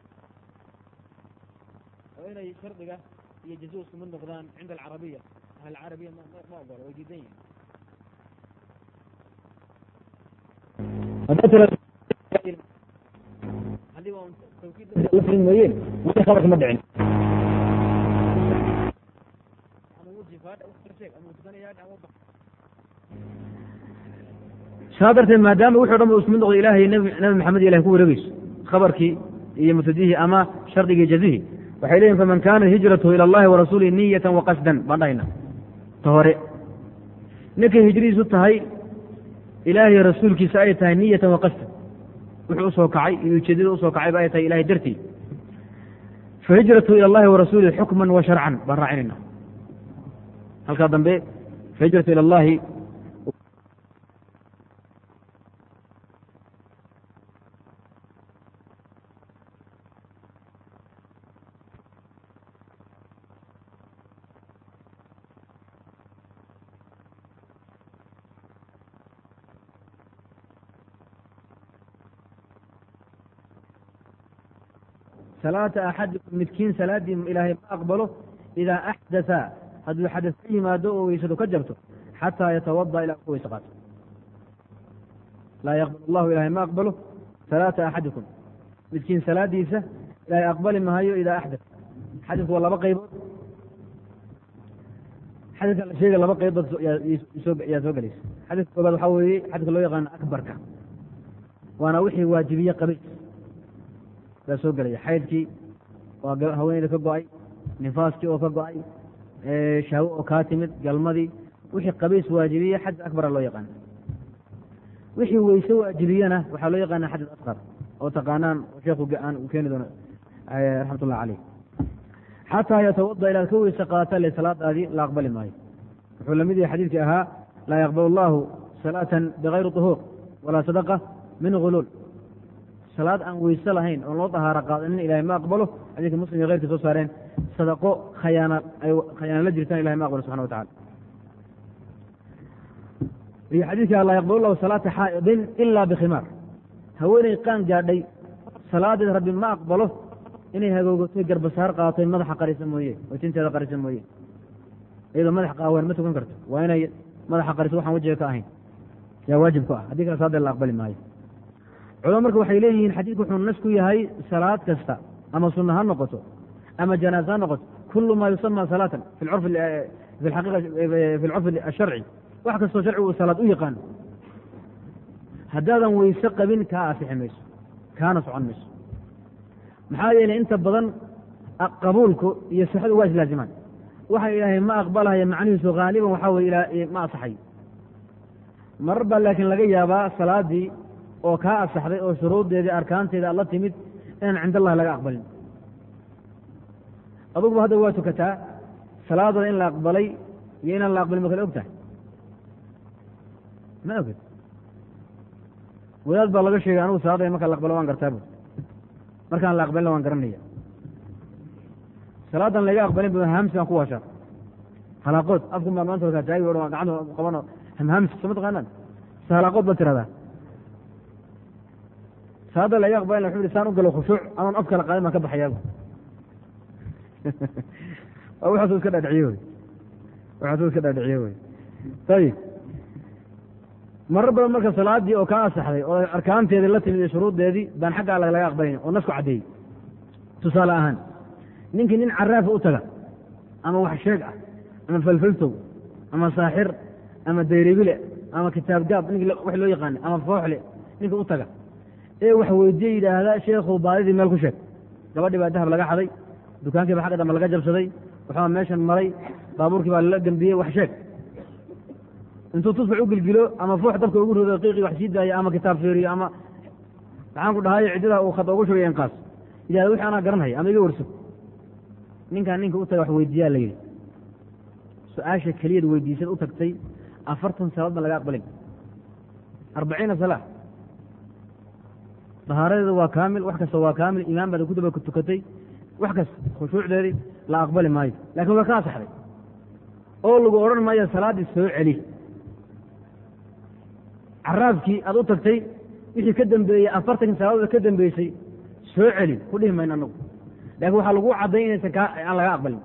oo inay shardiga iyo jazuhu isku mid noqdaan cinda alcarabiya ahl carabiya ma ma ogolo way diidan yihin haddii waa tawkiid mooyeen weli khabarka ma dhicin saa darteed maadaama wuxu dhan ba isku mid noqdo ilahay nabi maxamed ilahay ku wareegeyso khabarkii iyo mubtadihii ama shardigii jazihii waxay leeyihin faman kaanat hijratuhu ila allahi warasuulihi niyatan waqasdan baan dhahayna ta hore ninkay hijradiisu tahay ilaahay rasuulkiisa ay tahay niyatan waqasdan wuxuu usoo kacay iyo ujeedada usoo kacayba ay tahay ilahay dartii fahijratu ila allahi warasuulih xukman wa sharcan baan raacinayna halkaa dambe fahijratu ila allahi salaata axadikum midkiin salaadii ilaahay ma aqbalo idaa axdatha hadduu xadas ka yimaado oo weysadu ka jabto xataa yatawada ilaa ku weyse qaato laa yaqbal allahu ilahay ma aqbalo salaata axadikum midkiin salaadiisa ilaahay aqbali mahayo idaa axdat xadisku waa laba qaybood xadiska la sheega laba qaybood yaa soo gelaysa xadiska koobaad waxaa weeye xadiska loo yaqaano akbarka waana wixii waajibiye qabays baa soo gelaya xaydkii waa haweeneyda ka go-ay nifaaskii oo ka go-ay shahwo oo kaa timid galmadii wixii qabays waajibiye xadis akbara loo yaqaana wixii weyse waajibiyena waxaa loo yaqaana xadis asqar oo taqaanaan sheekhu aan uu keeni doono raxmat ullah caleyh xataa yatawada ilaad ka weyse qaata le salaadaadii la aqbali maayo wuxuu lamid yahay xadiidkii ahaa laa yaqbal allahu salaatan bigayri طuhuur walaa sadaqa min guluul salaad aan weyse lahayn oon loo dahaaro qaadanin ilahay ma aqbalo xadiidka muslim iyo keyrkii soo saareen sadaqo khayaana ay khayaana la jirtaan ilahay ma aqbalo subxana wa tacala iyo xadiidka laa yaqbal allahu salaata xaa'idin ila bikhimaar haweeney qaan gaadhay salaadeed rabbi ma aqbalo inay hagoogatay garbasaar qaatoy madaxa qarisa mooye oo tinteeda qarisa mooye iyadoo madax qaawan ma tukan karto waa inay madaxa qariso waxaan wajiga ka ahayn yaa waajib ku ah haddii kale salaadee la aqbali maayo culama marka waxay leeyihiin xadiidku wuxuu nas ku yahay salaad kasta ama sunna ha noqoto ama janaaze ha noqoto kulu ma yusama salaatan fi curf fi aqiiqa fi lcurfi asharci wax kastoo sharcigu uu salaad u yaqaano haddaadan weyse qabin kaa asixi mayso kaana socon mayso maxaa yeelay inta badan qabuulku iyo sixadu waa islaazimaan waxa ilaahay ma aqbalahaya macnihiisu haaliban waxaa weye ma asaxayo marar baa laakiin laga yaabaa salaadii oo kaa asaxday oo shuruuddeedii arkaanteeda aad la timid inaan cind allahi laga aqbalin aduguba hadda waa tukataa salaadada in la aqbalay iyo inaan la aqbalin ma kale og tahay ma oged wadaad baa laga sheegay anugu salaada markaa la aqbalo waan gartaa bu markaan la aqbalina waan garanaya salaadan laga aqbalin bu hamsi baan ku washaa halaaqood afku baa maanta warkaa taagi gacanta qabano hamhamsi soo ma taqaanaan se halaaqood baad tiradaa salaada laga aqbalin wuxuu ihi saan u galo khushuuc anoon af kala qaadin baan ka baxayaabu waa waxaasuu iska dhaadhiciye wey waxaasuu iska dhaadhiciye wey ayib marar badan marka salaadii oo kaa asaxday oo arkaanteedii la timid iyo shuruuddeedii baan xagga alla laga aqbalin oo nasku caddeeyey tusaale ahaan ninkii nin caraafa u taga ama wax sheeg ah ama falfaltow ama saaxir ama dayribile ama kitaab gaab nink wax loo yaqaana ama fooxle ninka u taga ee wax weydiye yidhaahda sheekhu baadidii meel ku sheeg gabadhii baa dahab laga xaday dukaankii baa xagga dambe laga jabsaday waxbaa meeshan maray baabuurkii baa lala gembiyey wax sheeg intuu tusbax u gilgilo ama foox dabka ugu rodo qiiqii wax sii daayo ama kitaab feeriyo ama maxaan ku dhahay ciddada uu khada ugu shugay inqaas yidhahda wixii anaa garanhaya ama iga warso ninkaan ninka u taga wax weydiiyaa la yidhi su-aasha keliyad weydiisad u tagtay afartan salaad baan laga aqbalin arbaciina salaa dahaaradeeda waa kaamil wax kasta waa kaamil imaan baad ku daba tukatay wax kasta khushuucdeedii la aqbali maayo lakin waa ka asaxday oo lagu odhan maayo salaaddii soo celi caraabkii aad u tagtay wixii ka dambeeyey afartanki salaadood ka dambeysay soo celi ku dhihi mayno anagu lakin waxaa lagu cadday inaysan ka aan laga aqbalin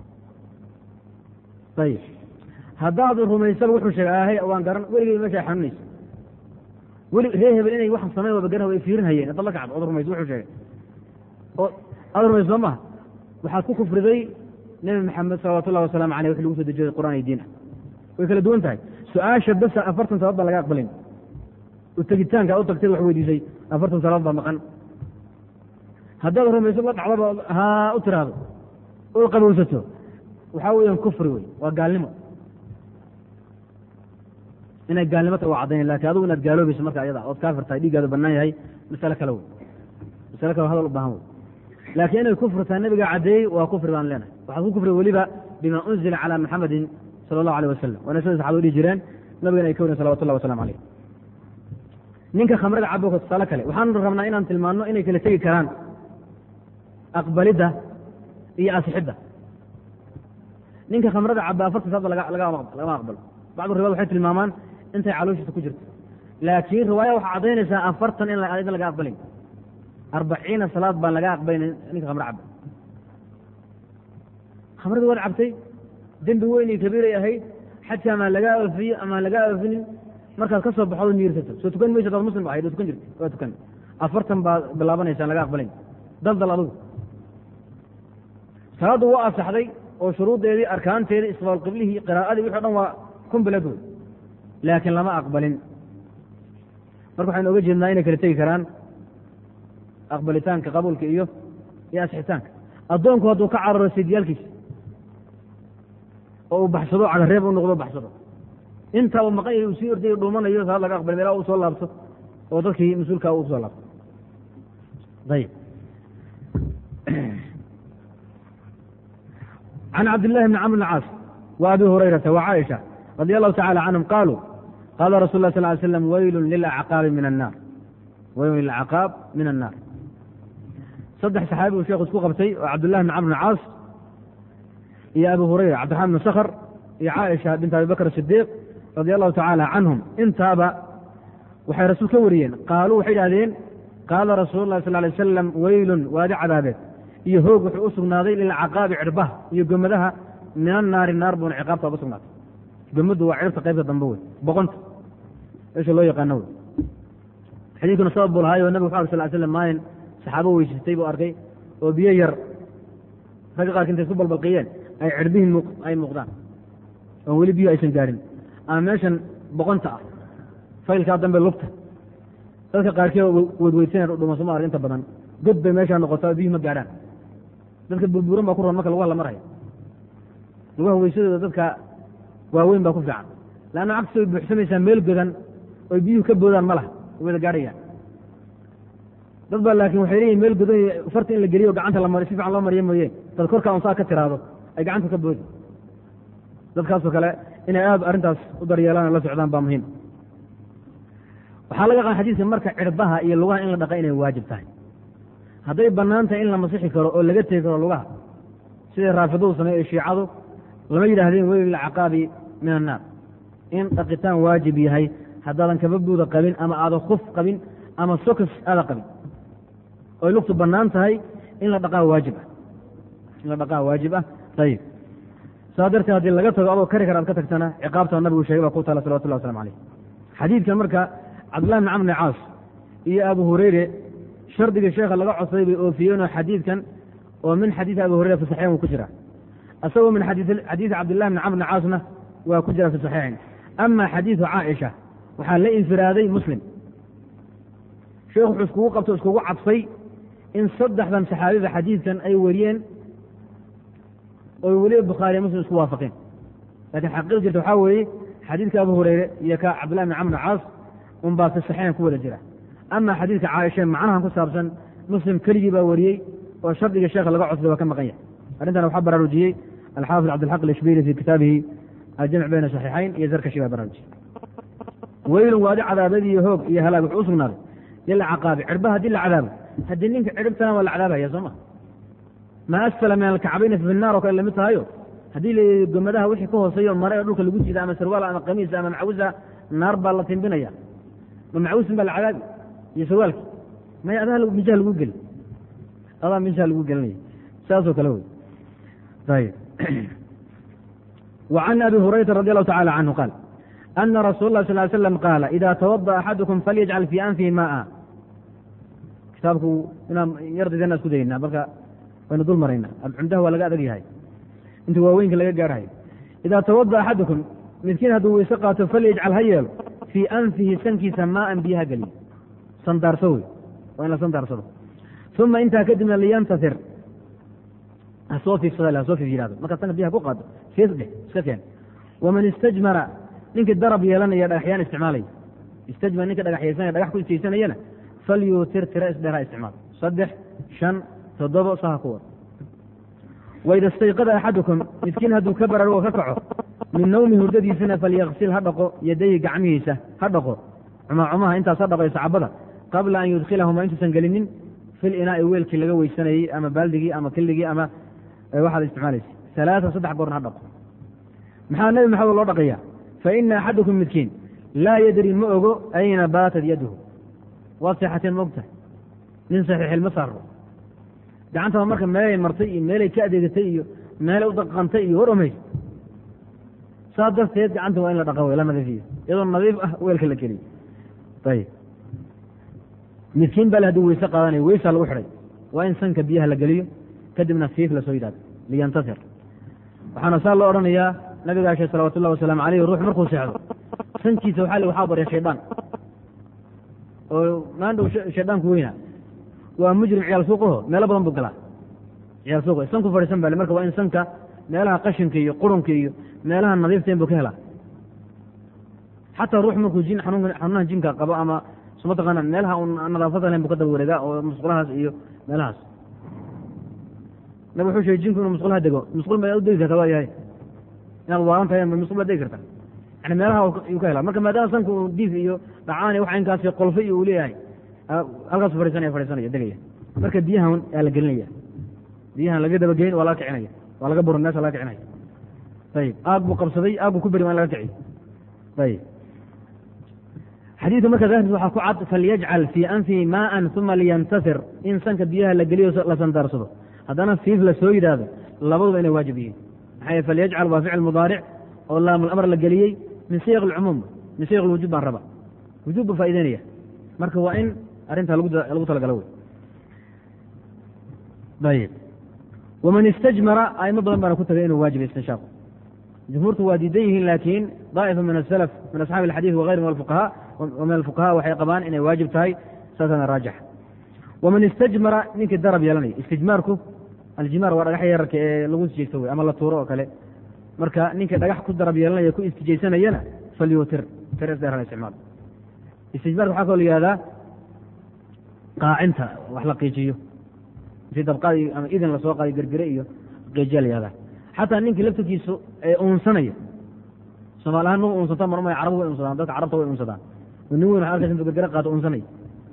ayib haddaad rumaysaba wuxuu sheegay ahe waan garan weligey meesha xanuunaysa weli ree hebel inay waxaan samayn waba garan way fiirin hayeen haddaad la kacdo ood rumayso wuxuu sheegay oo aad rumayso soo maha waxaad ku kufriday nebi maxamed salawatu ullahi wasalaamu aleyh wixi lagu soo dejiyay qur'aan iyo diin ah way kala duwan tahay su-aasha basa afartan salaad baan laga aqbalin u tegitaanka u tagtay wax weydiisay afartan salaad baa maqan haddaad rumayso la dhacdaba haa u tiraahdo oo qabowsato waxaa weeyaan kufri wey waa gaalnimo inay gaalnimo tahay waa caddayn lakin adigu inaad gaaloobayso marka ayada ood kaafir tahay dhiiggaadu bannaan yahay masale kale wey masale kale hadal u baahan wey laakiin inay kufri tahay nabiga caddeeyey waa kufri baan leenahay waxaad ku kufri weliba bima unzila calaa maxamedin sala allahu alيh wasalam waana sida saxabadu dhihi jireen nabigana ay ka wariyen salawatu llahi wasalam aleyh ninka khamrada cabo tusaale kale waxaanu rabnaa inaan tilmaanno inay kala tegi karaan aqbalidda iyo asixidda ninka khamrada caba afartan saadba lagama aqbalo bacdu riwaad waxay tilmaamaan intay calooshiisa ku jirto laakiin riwaaya waxaa caddaynaysaa afartan in aydan laga aqbalin arbaciina salaad baan laga aqbalin ninka khamro caba khamradii waad cabtay dembi weyn iyo kabiiray ahayd xajka amaan lagaa oofiyo amaan lagaa oofinin markaad ka soo baxood niirsato soo tukan maysa daad muslim ahayd oo tukan jirta waa tukan afartan baad bilaabanaysaa laga aqbalayn daldal adugu salaaddu waa asaxday oo shuruuddeedii arkaanteedii isbaal qiblihii qiraa'adii wixi o dhan waa kumbilad wey laakiin lama aqbalin marka waxaynu oga jeednaa inay kala tegi karaan aqbalitaanka qabuulka iyo iyo asixitaanka addoonku hadduu ka cararo sidyaalkiisa oo uu baxsado cagareeb u noqdo baxsado intaa uu maqan yahay uu sii ordayo dhuumanayo salaad laga aqbalin ilaa uu soo laabto oo dadkii mas-uulkaa uu soo laabto ayib can cabdillahi bni camr bn caas wa abi hurayrata wa caaisha radi allahu tacala canhum qaaluu qaala rasul lah sal ly slam weylun lilacqaabi min annaar weylun lilacqaab min annaar saddex saxaabi uu sheekhu isku qabtay oo cabdullahi bn camr bn caas iyo abu hurayra cabdiraxman bn sakhr iyo caaisha bint abi bakr sidiiq radi allahu tacaala canhum intaaba waxay rasuul ka wariyeen qaaluu waxay idhahdeen qaala rasuulu lah sal lay wasalam weylun waadi cadaabeed iyo hoog wuxuu u sugnaaday lilcaqaabi cirbaha iyo gomadaha min annaari naar buuna ciqaabta uga sugnaatay gomaddu waa ciribta qaybta dambe wey boqonta meesha loo yaqaano wey xadiidkuna sabab buu lahaayo nabig wuxu ar sal slam maalin saxaabo weysatay buu arkay oo biyo yar ragga qaarka intay isku balbalqiyeen ay cirbihii ay muuqdaan oon weli biyo aysan gaadhin ama meeshan boqonta ah faylkaa dambe lugta dadka qaarkii weydweydsanay dhuma soma arg inta badan god bay meeshaa noqotaa biyuhi ma gaadhaan dadka burburan baa ku ron marka lugaha la maraya lugaha weysadooda dadka waaweyn baa ku fiican leanna cagsi way buuxsamaysaa meel godan oy biyuhu ka boodaan ma laha way wada gaadhayaan dad baa laakiin waxay leeyihin meel godan farta in la geliyo gacanta la mariyo si fiican loo mariyo mooye dad korkaa unsaa ka tiraado ay gacanta ka boodi dadkaasoo kale inay aad arrintaas u daryeelaan la socdaan baa muhiim waxaa laga qaa xadiidka marka cirbaha iyo lugaha in la dhaqa inay waajib tahay hadday bannaan tahay in la masixi karo oo laga tegi karo lugaha siday raafidadu sameey ee shiicadu lama yidhaahdeen weli lilcaqaabi min annaar in dhaqitaan waajib yahay haddaadan kababuuda qabin ama aadan kuf qabin ama sokos aada qabin oy lugtu bannaan tahay in la dhaqaa waajib ah in la dhaqaa waajib ah ayib saa darteed haddii laga tago adoo kari kara ad ka tagtana ciqaabta nabigu sheegay baa ku taala salawatullah waslamu alayh xadiidkan marka cabdullahi bn camr bn caas iyo abu hureyre shardiga sheekha laga codsaday bay oofiyeenoo xadiidkan oo min xadiidi abi hureyra fi saxiixin wuu ku jira isagoo min xadiidi cabdillahi bn camr bn caasna waa ku jira fi saxiixin ama xadiidu caaisha waxaa la infiraaday muslim sheekhu wuxuu iskugu qabto iskugu cadfay in saddexdan saxaabiba xadiidkan ay wariyeen oy weliba bukhaariya muslim isku waafaqeen lakiin xaqiiq jirta waxaa weeye xadiidka abu hureyre iyo ka cabdillahi bn camr bn caas un baa fi saxiixin ku wada jira ama xadiidka caaisha macnahan ku saabsan muslim keligii baa wariyey oo shardiga sheekha laga codsaday waa ka maqan yahay arrintan waxaa baraarujiyey alxaafid cabdilxaq alishbili fi kitaabihi aljamc bayna saxiixayn iyo zarkashi baa baraarujiyey weylun waadi cadaabad iyo hoog iyo halaag wuxuu u sugnaaday lilcaqaabi cirba haddii la cadaabo haddii ninka ciribtana waa la cadaabaya soo ma maa asfala min alkacbayna fi naar oo kale lamid tahayo haddii la gomadaha wixii ka hooseeyo mare ee dhulka lagu jida ama sarwaal ama kamiisa ama macawisa naar baa la timbinaya ma macawisin baa la cadaabi iyo sarwaalki maya adaa minjaha lagu geli adaa minjaha lagu gelinaya saasoo kale wey ayb وعن أبي هريرة رضي الله تعالى عنه قال أن رسول الله صلى الله عليه وسلم قال إذا توضأ أحدكم فليجعل في أنفه ماء kitaabku inaan yardidana isku daynaa marka waynu dul maraynaa cumdaha waa laga adag yahay inta waaweynka laga gaarhayo idaa tawada axadukum midkiin hadduu weyse qaato falyajcal ha yeelo fii anfihi sankiisa maaan biyaha geliyo sandaarso wey waa in la sandaarsado uma intaa kadibna liyantasir hasoo fiifsada hasoo fiif yihahdo markaad sanka biyaha ku qaado fiis dheh iska keen waman istajmara ninkii darab yeelanaya dhagaxyaan isticmaalaya istajma ninka dhagaxyaysanaya dhagax ku istaysanayana falyuutir tira isdheer ha isticmaal saddex shan toddobo saha ku wad waida istayqada axadukum midkiin hadduu ka baraarugo ka kaco min nawmi hurdadiisana falyaksil ha dhaqo yadayhi gacmihiisa ha dhaqo cumacumaha intaas ha dhaqo sacabada qabla an yudkhilahuma intuusan gelinin fil inaa'i weelkii laga weysanayey ama baaldigii ama killigii ama waxaad isticmaalaysa alaaa saddex goorna ha dhaqo maxaa nebi maxamed loo dhaqaya fa ina axadukum midkiin laa yadri ma ogo ayna baatat yaduhu waad seexateen ma ogtahay nin saxiixilma saaro gacantaba marka meelay martay iyo meelay ka adeegatay iyo meelay u daqantay iyo war omays saa darteed gacanta waa in la dhaqa wey la nadiifiyo iyadoo nadiif ah weelka la geliyo ayib midkiin bale hadduu weyse qaadanayo weysaa lagu xidhay waa in sanka biyaha la geliyo kadibna fiif lasoo yidhahdo liyantasir waxaana saa loo odhanayaa nabiga ashe salawatu ullahi wasalaamu aleyh ruux markuu seexdo sankiisa waxaa li waxaa barya shaydaan oo maandhow shaydaanku weynaa waa mujrim ciyaal suuqaho meelo badan buu galaa ciyaal suuqa sanku fadhiisan bale marka waa in sanka meelaha qashinka iyo qurunka iyo meelaha nadiiftayn buu ka helaa xataa ruux markuu jin xanuunaha jinka qabo ama mataqaana meelaha un nadaafada lahayn bu ka daba wareegaa oo musqulahaas iyo meelahaas nabig wuxuu sheegay jinku inuu musqulaha dego musqul ma u degi karta waa yahay inaad waalan tahay musqul baad degi karta yani meelaha yuu ka helaa marka maadaama sanka uu diif iyo dhacaan iyo waxa inkaas qolfo iyo uu leeyahay halkaasu fadhiisanaya fadhiisanaya degaya marka biyahan yaa la gelinaya biyahan laga dabageyn waa laga kicinaya waa laga burin meesha laga kicinaya ayib aag buu qabsaday aag buu ku beri waa in laga kiciyo ayib xadiidka marka daahirkiis waxaa ku cad falyajcal fii anfihi maaan uma liyantasir in sanka biyaha la geliyo la sandaarsado haddana fiif la soo yidhaahdo labaduba inay waajib yihiin maxaa yee falyajcal waa ficil mudaaric oo laamul la geliyey min siyaq alcumuum min siyaq alwujuub baan raba wujuub buu faa'ideynaya marka waa in arrintaa lagu talagalo wey ayib waman istajmara aimo badan baana ku tagay inuu waajiba istinshaaqu jumhuurtu waa diidan yihiin laakiin daa'ifa min asalaf min asxaabi alxadiid wagayri min alfuqahaa wa min alfuqahaa waxay qabaan inay waajib tahay saasana raajixa waman istajmara ninkii darab yeelanaya istijmaarku aljimaar waa dhagax yararka ee lagu istijaysto wey ama la tuuro oo kale marka ninkii dhagax ku darab yeelanaya ku istijaysanayana falyuutir tirs dheer hala isticmaal istijmaarka waxaa kaloo la yihahdaa qaacinta wax la qiijiyo intii dabqaad ama idin lasoo qaaday gergere iyo qiijiya la yihahdaa xataa ninkii laftirkiisu ee uunsanaya soomaali ahaan nugu uunsataan mar umay carabu way unsadaan dadka carabta way unsadaan oo nin weyn waxa arkaysa intuu gergere qaato uunsanaya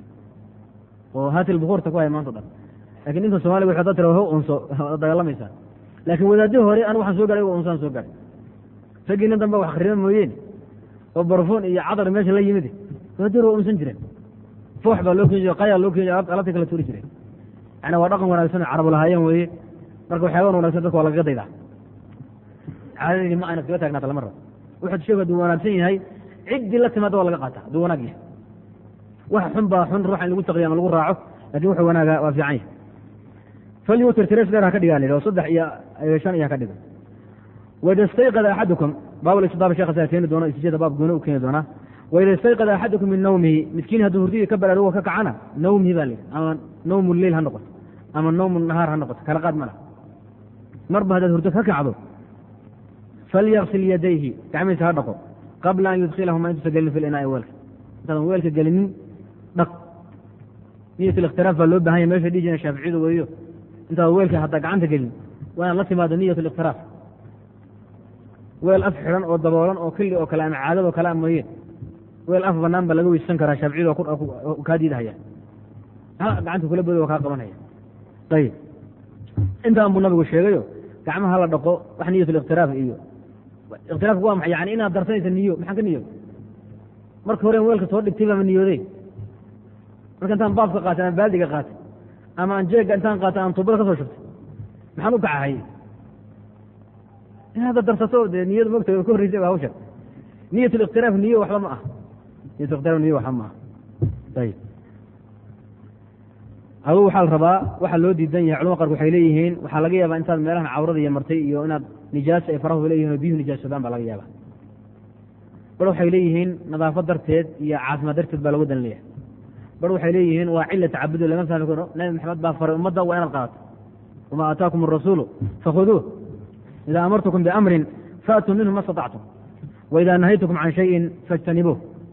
oo haatil bukuurta ku haya maanta o dhan lakin ninka somaliga wuxuu da tira ho unso dagaalamaysaa laakiin wadaadihii hore anigu waxaan soo garay o unsaan soo garay raggii nin dambe wax khariba mooyeen oo barfuun iyo cadar meesha la yimid wadaadihii hore waa unsan jireen foox baa loo keeni jire qayaa loo keeni jire alabtay kala tuuri jireen yani waa dhaqan wanaagsan oo carabu lahaayeen weeye marka waxyaaban wanagsan dadka waa lagaga daydaa caadadii ma ayna kaga taagnaata lama rabo wuxuu sheegu hadduu wanaagsan yahay ciddii la timaada waa laga qaata hadduu wanaag yahay wax xun baa xun ruuxa in lagu taqiyo ama lagu raaco lakin wuxuu wanaaga waa fiican yahay falyutir tires dheer ha ka dhigaa la oo saddex iyo shan iyo ha ka dhiga waida istayqada axadukum baabul istidaaba shekha saa keeni doono istijada baab gooni u keeni doonaa waida istayqada axadukum min nawmihi midkiin hadduu hurdidii ka baraarugo ka kacana nawmihi baa layidhi ama nawmu leyl ha noqoto ama nawmu nahaar ha noqoto kala qaad ma lah marba haddaad hurdo ka kacdo falyaksil yadayhi gacmihiisa ha dhaqo qabla an yudkhilahuma intuusa gelin fi linaa'i weelka intaadan weelka gelinin dhaq niyat alikhtilaaf baa loo bahan yahy mesha dhihi jireen shaaficiyadu weeyo intaad weelka haddaa gacanta gelin waa inaad la timaado niyat alikhtilaaf weel af xidhan oo daboolan oo kili oo kale ama caadad oo kale a mooye weel af banaan ba laga weysan karaa shaaficiyadu kaa diidahaya gacanta kula bodo waa kaa qabanaya ayib intaan buu nabigu sheegayo gacmaha la dhaqo wax niyat alikhtilaaf iyo ikhtilaafku waa maxay yani inaad darsanaysa niyo maxaan ka niyo marka hore weelka soo dhigtay baama niyooday marka intaan baabka qaatay ama baaldiga qaatay ama aan jeegga intaan qaatay aan tuubada ka soo shubtay maxaan u kacahay in hadda darsato dee niyadu mogta ka horreysay ba hawsha niyat alikhtilaaf niyo waxba ma ah niyat alikhtilaaf niyo waxba ma ah ayib adugu waxaa la rabaa waxaa loo diidan yahay culama qark waxay leeyihiin waxaa laga yaabaa intaad meelahan cawrada iyo martay iyo inaad nijaasa ay farahu leeyihin oo biyuhu nijaasadaan baa laga yaaba bar waxay leeyihiin nadaafad darteed iyo caafimaad darteed baa lagu dan leeyahay bar waxay leeyihiin waa cila tacabudo lama fahmi karo nabi maxamed baa faray ummadda waa inaad qaadato wamaa aataakum arasuulu fakhuduuh idaa amartukum biamrin faatuu minhu ma statactum waidaa nahaytukum can shayin fajtanibuuh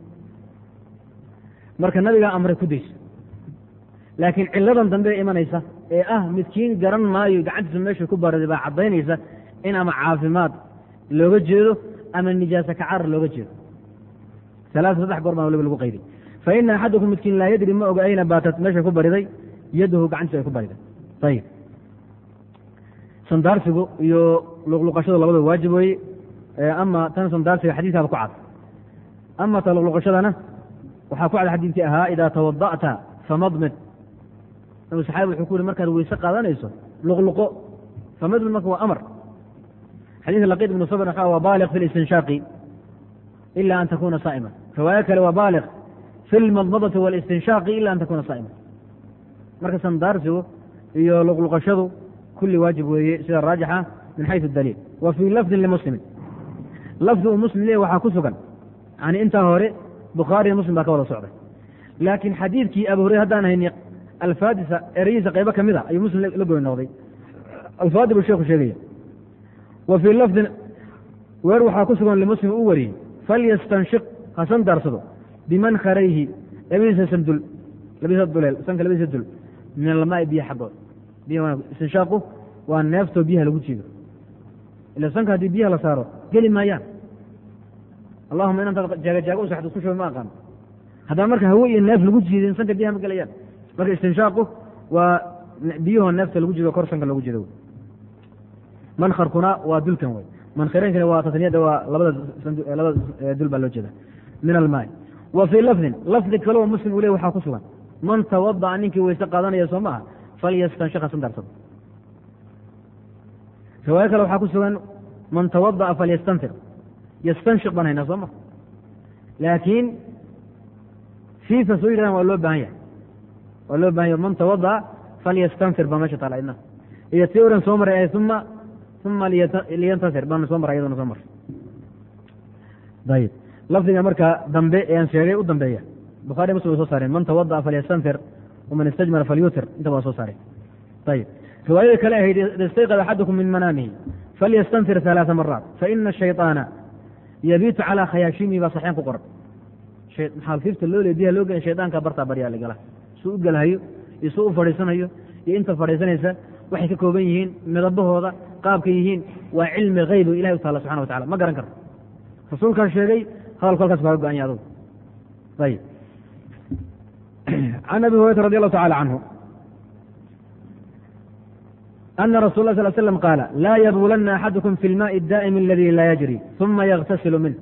marka nabigaa amray ku dayso laakiin ciladan dambe ee imanaysa ee ah midkiin garan maayo gacantiisa meesha ku bariday baa caddaynaysa in ama caafimaad looga jeedo ama nijaasa kacarar looga jeedo alaaa saddex goor baan waliba lagu qayday fa ina axadakum midkiin laa yadri ma oga ayna baatat meesha ku bariday yadahu gacantiisa ay ku bariday ayib sandaarsigu iyo luqluqashadu labadaba waajib weeye ama tan sandaarsiga xadiiskaaba ku cad ama ta luqluqashadana waxaa ku cad xadiidkii ahaa idaa tawada'ta famadmid nabi saxaabi wuxuu ku yuri markaad weyse qaadanayso luqluqo famadmid marka waa amar xadiidka laqiid ibnu sabr waxa waa baaliq fi listinshaaqi ila an takuna saa'ima riwaayo kale waa baaliq fi lmadmadati walistinshaaqi ila an takuna saa'ima marka sandaarsigu iyo luqluqashadu kulli waajib weeye sida raajixa min xaysu daliil wa fii lafdin limuslimin lafdi uu muslim leeyahy waxaa ku sugan yani intaa hore bukhaariya muslim baa ka wada socday laakiin xadiidkii abu hureyre haddaan hayni alfaadisa ereyhiisa qaybo ka mid a ayuu muslim la goy noqday alfaadi buu sheekhu sheegaya wa fii lafdin weer waxaa ku sugan limuslim uu wariyey falyastanshiq ha sandaarsado bimankarayhi labadiisa sandul labadiisa duleel sanka labadiisa dul min almaai biyo xaggood istinshaaqu waa neeftoo biyaha lagu jiido ila sanka haddii biyaha la saaro geli maayaan allahuma inantaad jaagajaaga u saxdo isku shuba ma aqaano haddana marka hawe iyo neef lagu jiidin sanka biyaha ma gelayaan marka istinshaaqu waa biyahoo neefta lagu jiido kor sanka lagu jiido mankarkuna waa dulkan wey mankareenkana waa tasniyada waa labada labada dul baa loo jeeda min almaai wa fii lafdin lafdi kaleo muslim uu ley waxaa ku sugan man tawada'a ninkii weyse qaadanaya soo maaha falyastanshika sandaarsado riwaayo kale waxaa ku sugan man tawada'a falyastanfir yastanshiq baan haynaa soo ma laakiin fiifa soo yidhahdaan waa loo baahan yahay waa loo bahan yahy man tawada'a falyastanfir baa meesha taala idna iyo tii oran soo maray uma uma liyantasir baan soo maray iyaduna soo maray ayib lafdiga marka dambe ee aan sheegay u dambeeya bukhari muslim way soo saareen man tawada'a falyastanfir waman istajmara falyutir inta waa soo saareen ayib riwaayada kale ahayd ida istayqad axadukum min manaamihi falyastanfir ثalaثa maraat faina الshayطaana yabiitu calىa khayaashimihi baa saxeen ku qoran maxaalfiifta loo le biyaha loo gela shaydaanka bartaa baryaa lagala suu u gelahayo iyo suu u fadhiisanayo iyo inta fadhiisanaysa waxay ka kooban yihiin midabahooda qaabka yihiin waa cilmi hayb ilahay u taala subxana wa tacala ma garan karto rasuulkaa sheegay hadalku halkaas baa ka go-anya adugu ayib can abi hurayrata radi allahu tacala canhu ana rasul lah sal slam qaala laa yabuulanna axadukum fi lmaai daa'imi aladi laa yajri uma yagtasilu minh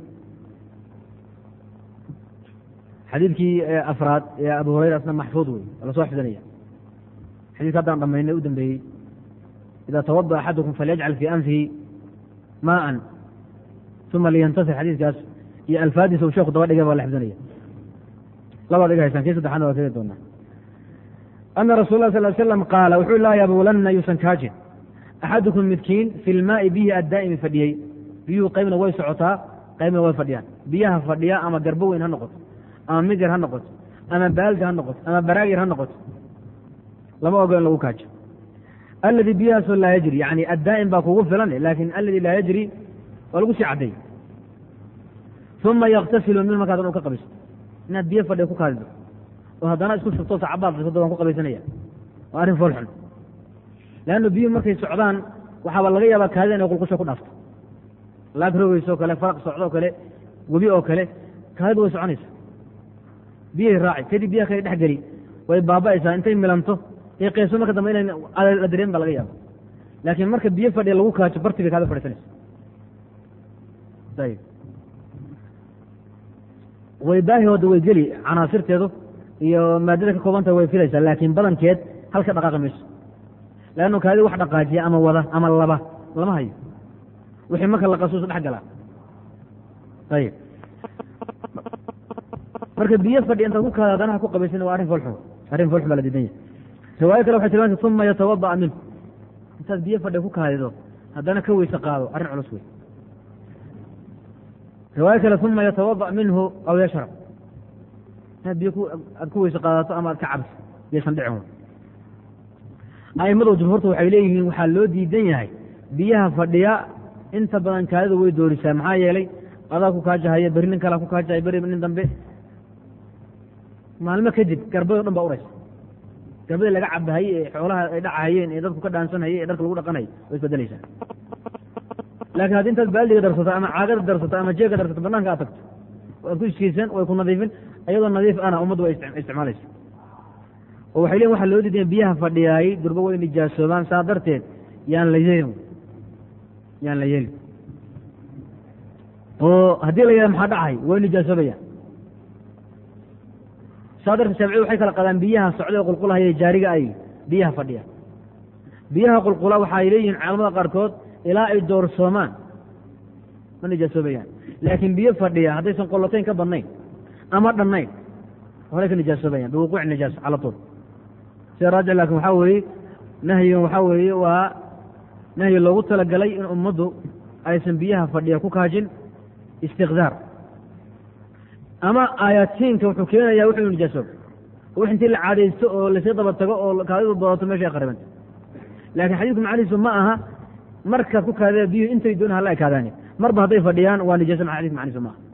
xadiidkii afraad ee abu hurayra asna maxfuud wey waa lasoo xifdinaya xadidka haddaan dhamaynay u dambeeyey ida tawada axadukum falyajcal fii anfihi maaan uma liyantasir xadiidkaas iyo alfaadiisa uu sheeku daba dhigay baa la xifdinaya labaad iga haysaan kii saddexaadna waa keeni doonaa ana rasul lah sal slam qaala wuxuu laa yabuulanna yuusan kaajin axadukum midkiin fi lmaai bihi addaa'imi fadhiyey biyuhu qaybna way socotaa qaybna way fadhiyaan biyaha fadhiya ama garbo weyn ha noqoto ama mid yar ha noqoto ama baaldi ha noqoto ama baraag yar ha noqoto lama ogo in lagu kaajo alladii biyahaasoo laa yajri yani addaa'im baa kugu filan laakin alladii laa yajri waa lagu sii cadday uma yaktasilu min markaadan u ka qabaysto inaad biyo fadhiya ku kaadido oo haddana isku shubto sacabaad fisodo waan ku qabaysanaya waa arrin fool xun leanna biyuhu markay socdaan waxaaba laga yaabaa kaadida inay qulqusho ku dhaafto laag rogeyso o kale faraq socdo oo kale webi oo kale kaadidu way soconaysa biyahay raaci kadib biyaha kale dhex geli way baaba'aysaa intay milanto ee qeyso marka dambe inay la dareen ba laga yaaba laakiin marka biyo fadhiya lagu kaajo barti bay kaada fadhiisanaysa ayib way baahihooda way geli canaasirteedu iyo maadada ka koobanta way filaysaa laakiin badankeed halka dhaqaaqi mayso leannu kaadi wax dhaqaajiya ama wada ama laba lama hayo wixii marka la qasuuso dhex galaa ayib marka biyo fadhi intaad ku kaada haddana ha ku qabaysan waa arrin foolxun arrin foolxun baa la diidan yahay riwaayo kale waxay tilmaantay uma yatawada'a minhu intaad biyo fadhi ku kaadido haddana ka weyse qaado arrin culus wey riwaayo kale uma yatawada' minhu aw yashrab inaad biyo aad ku weyse qaadato ama aad ka cabso biyaysan dhicin a'immadu jumhuurta waxay leeyihiin waxaa loo diidan yahay biyaha fadhiya inta badan kaadidu way doorisaa maxaa yeelay adaa ku kaajahaya beri nin kalea ku kaajahaya beri nin dambe maalmo kadib garbado dhan baa uraysa garbadii laga cabahayey ee xoolaha ay dhacahayeen ee dadku ka dhaansanhayey ee dharka lagu dhaqanayay way isbedelaysaa laakiin haddii intaad baaldiga darsato ama caagada darsato ama jeega darsato banaanka aad tagto waad ku iskiisan way ku nadiifin iyadoo nadiif ana ummaddu way isticmaalaysa oo waxay leeyiin waxaa loo diidaya biyaha fadhiyaayey durba way nijaasoobaan saa darteed yaan la yeelin yaan la yeelin oo haddii la yidhaha maxaa dhacay way nijaasoobaya saa darteed shaaficiyadu waxay kala qadaan biyaha socda ee qulqulahaya jaariga ay biyaha fadhiya biyaha qulqula waxa ay leeyihiin caalamada qaarkood ilaa ay doorsoomaan ma nijaasoobayaan laakiin biyo fadhiya haddaysan qolotayn ka badnayn ama dhannayn horay ka nijaasoobayaan biwuquuci nijaas cala tuul sida raajix laakin waxaa weeye nahyigan waxaa weeye waa nahyi loogu talagalay in ummaddu aysan biyaha fadhiya ku kaajin istiqdaar ama aayaadsiinka wuxuu keenayaa wuxuu nijaasooba wix intii la caadaysto oo lasii daba tago oo kaadidu badato meesha ay qaribanta laakiin xadiidku macnihiisu ma aha markaad ku kaadee biyuhu intay doon hala ekaadaani marba hadday fadhiyaan waa nijaasa ma xadidku macnihiisu ma aha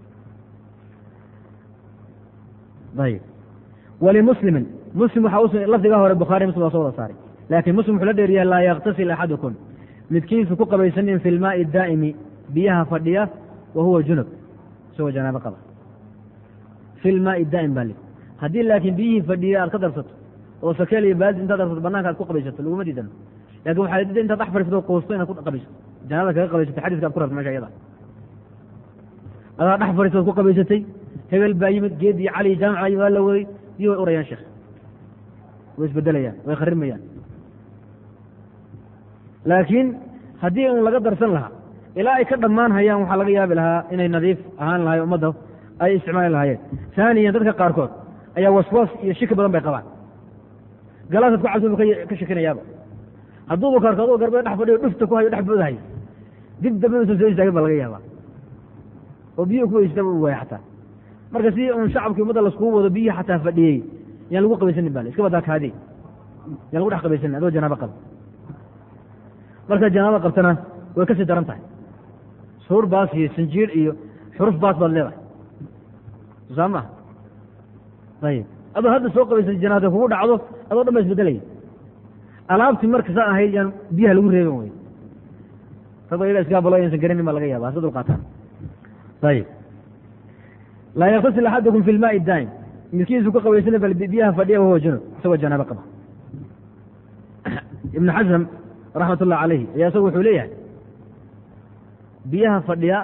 ayib walimuslimin muslim waxaa us lafdiga hore bukhaari muslim waa soo wada saaray laakiin muslim wuxuu la dheeriyaa laa yaktasil axadukum midkiisu ku qabaysanin fi lmaai daa'imi biyaha fadhiya wa huwa junub isagoo janaabo qaba fi lmaai daa'im baa li haddii laakiin biyihii fadhiya aad ka darsato oo sakeel iyo baaldi intaad darsato banaanka aad ku qabaysato laguma diidano lakin waxaa la diiday intaad dhex fadhiisato quusto inaad ku qabaysato janaabada kaga qabaysato xadiiska ad ku rabto mesha iyada adaa dhex fadhiisato ad ku qabaysatay hebel baa yimid geed iyo cali jaamaca waa la waday biyo way urayaan sheekh way isbedelayaan way kharimayaan laakiin haddii un laga darsan lahaa ilaa ay ka dhammaan hayaan waxaa laga yaabi lahaa inay nadiif ahaan lahay ummadda ay isticmaali lahaayeen haaniyan dadka qaarkood ayaa waswas iyo shiki badan bay qabaan galaasaad ku cabsi bu ka shikinayaaba hadduuba kaarko aduu garbada dhex fadhiyo dhufta ku hayo dhex boodahay dib dambe usan soo istaagin baa laga yaabaa oo biyo ku weysataba u waaya xataa marka si un shacabkii ummadda laskugu wado biyihi xataa fadhiyey yaan lagu qabaysanin bale iska badaa kaadi yaan lagu dhex qabaysanin adoo janaabo qaba markaad janaabo qabtana way kasii daran tahay suur baas iyo sanjiir iyo xuruf baas baad leedahay saa maha ayib adoo hadda soo qabaysa janaada kugu dhacdo adoo dhan ba isbedelaya alaabtii marka saa ahayd yaan biyaha lagu reeban wey raba iyaga iskaabalo aysan garanin baa laga yaaba hasa dulqaataan ayib laa yaktasil axadukum fi lmaai daa'im midkiisu ku qabaysana bal biyaha fadhiya wahuwa junub isagoo janaabo qaba ibnu xasam raxmat ullah calayhi ayaa isagu wuxuu leeyahay biyaha fadhiya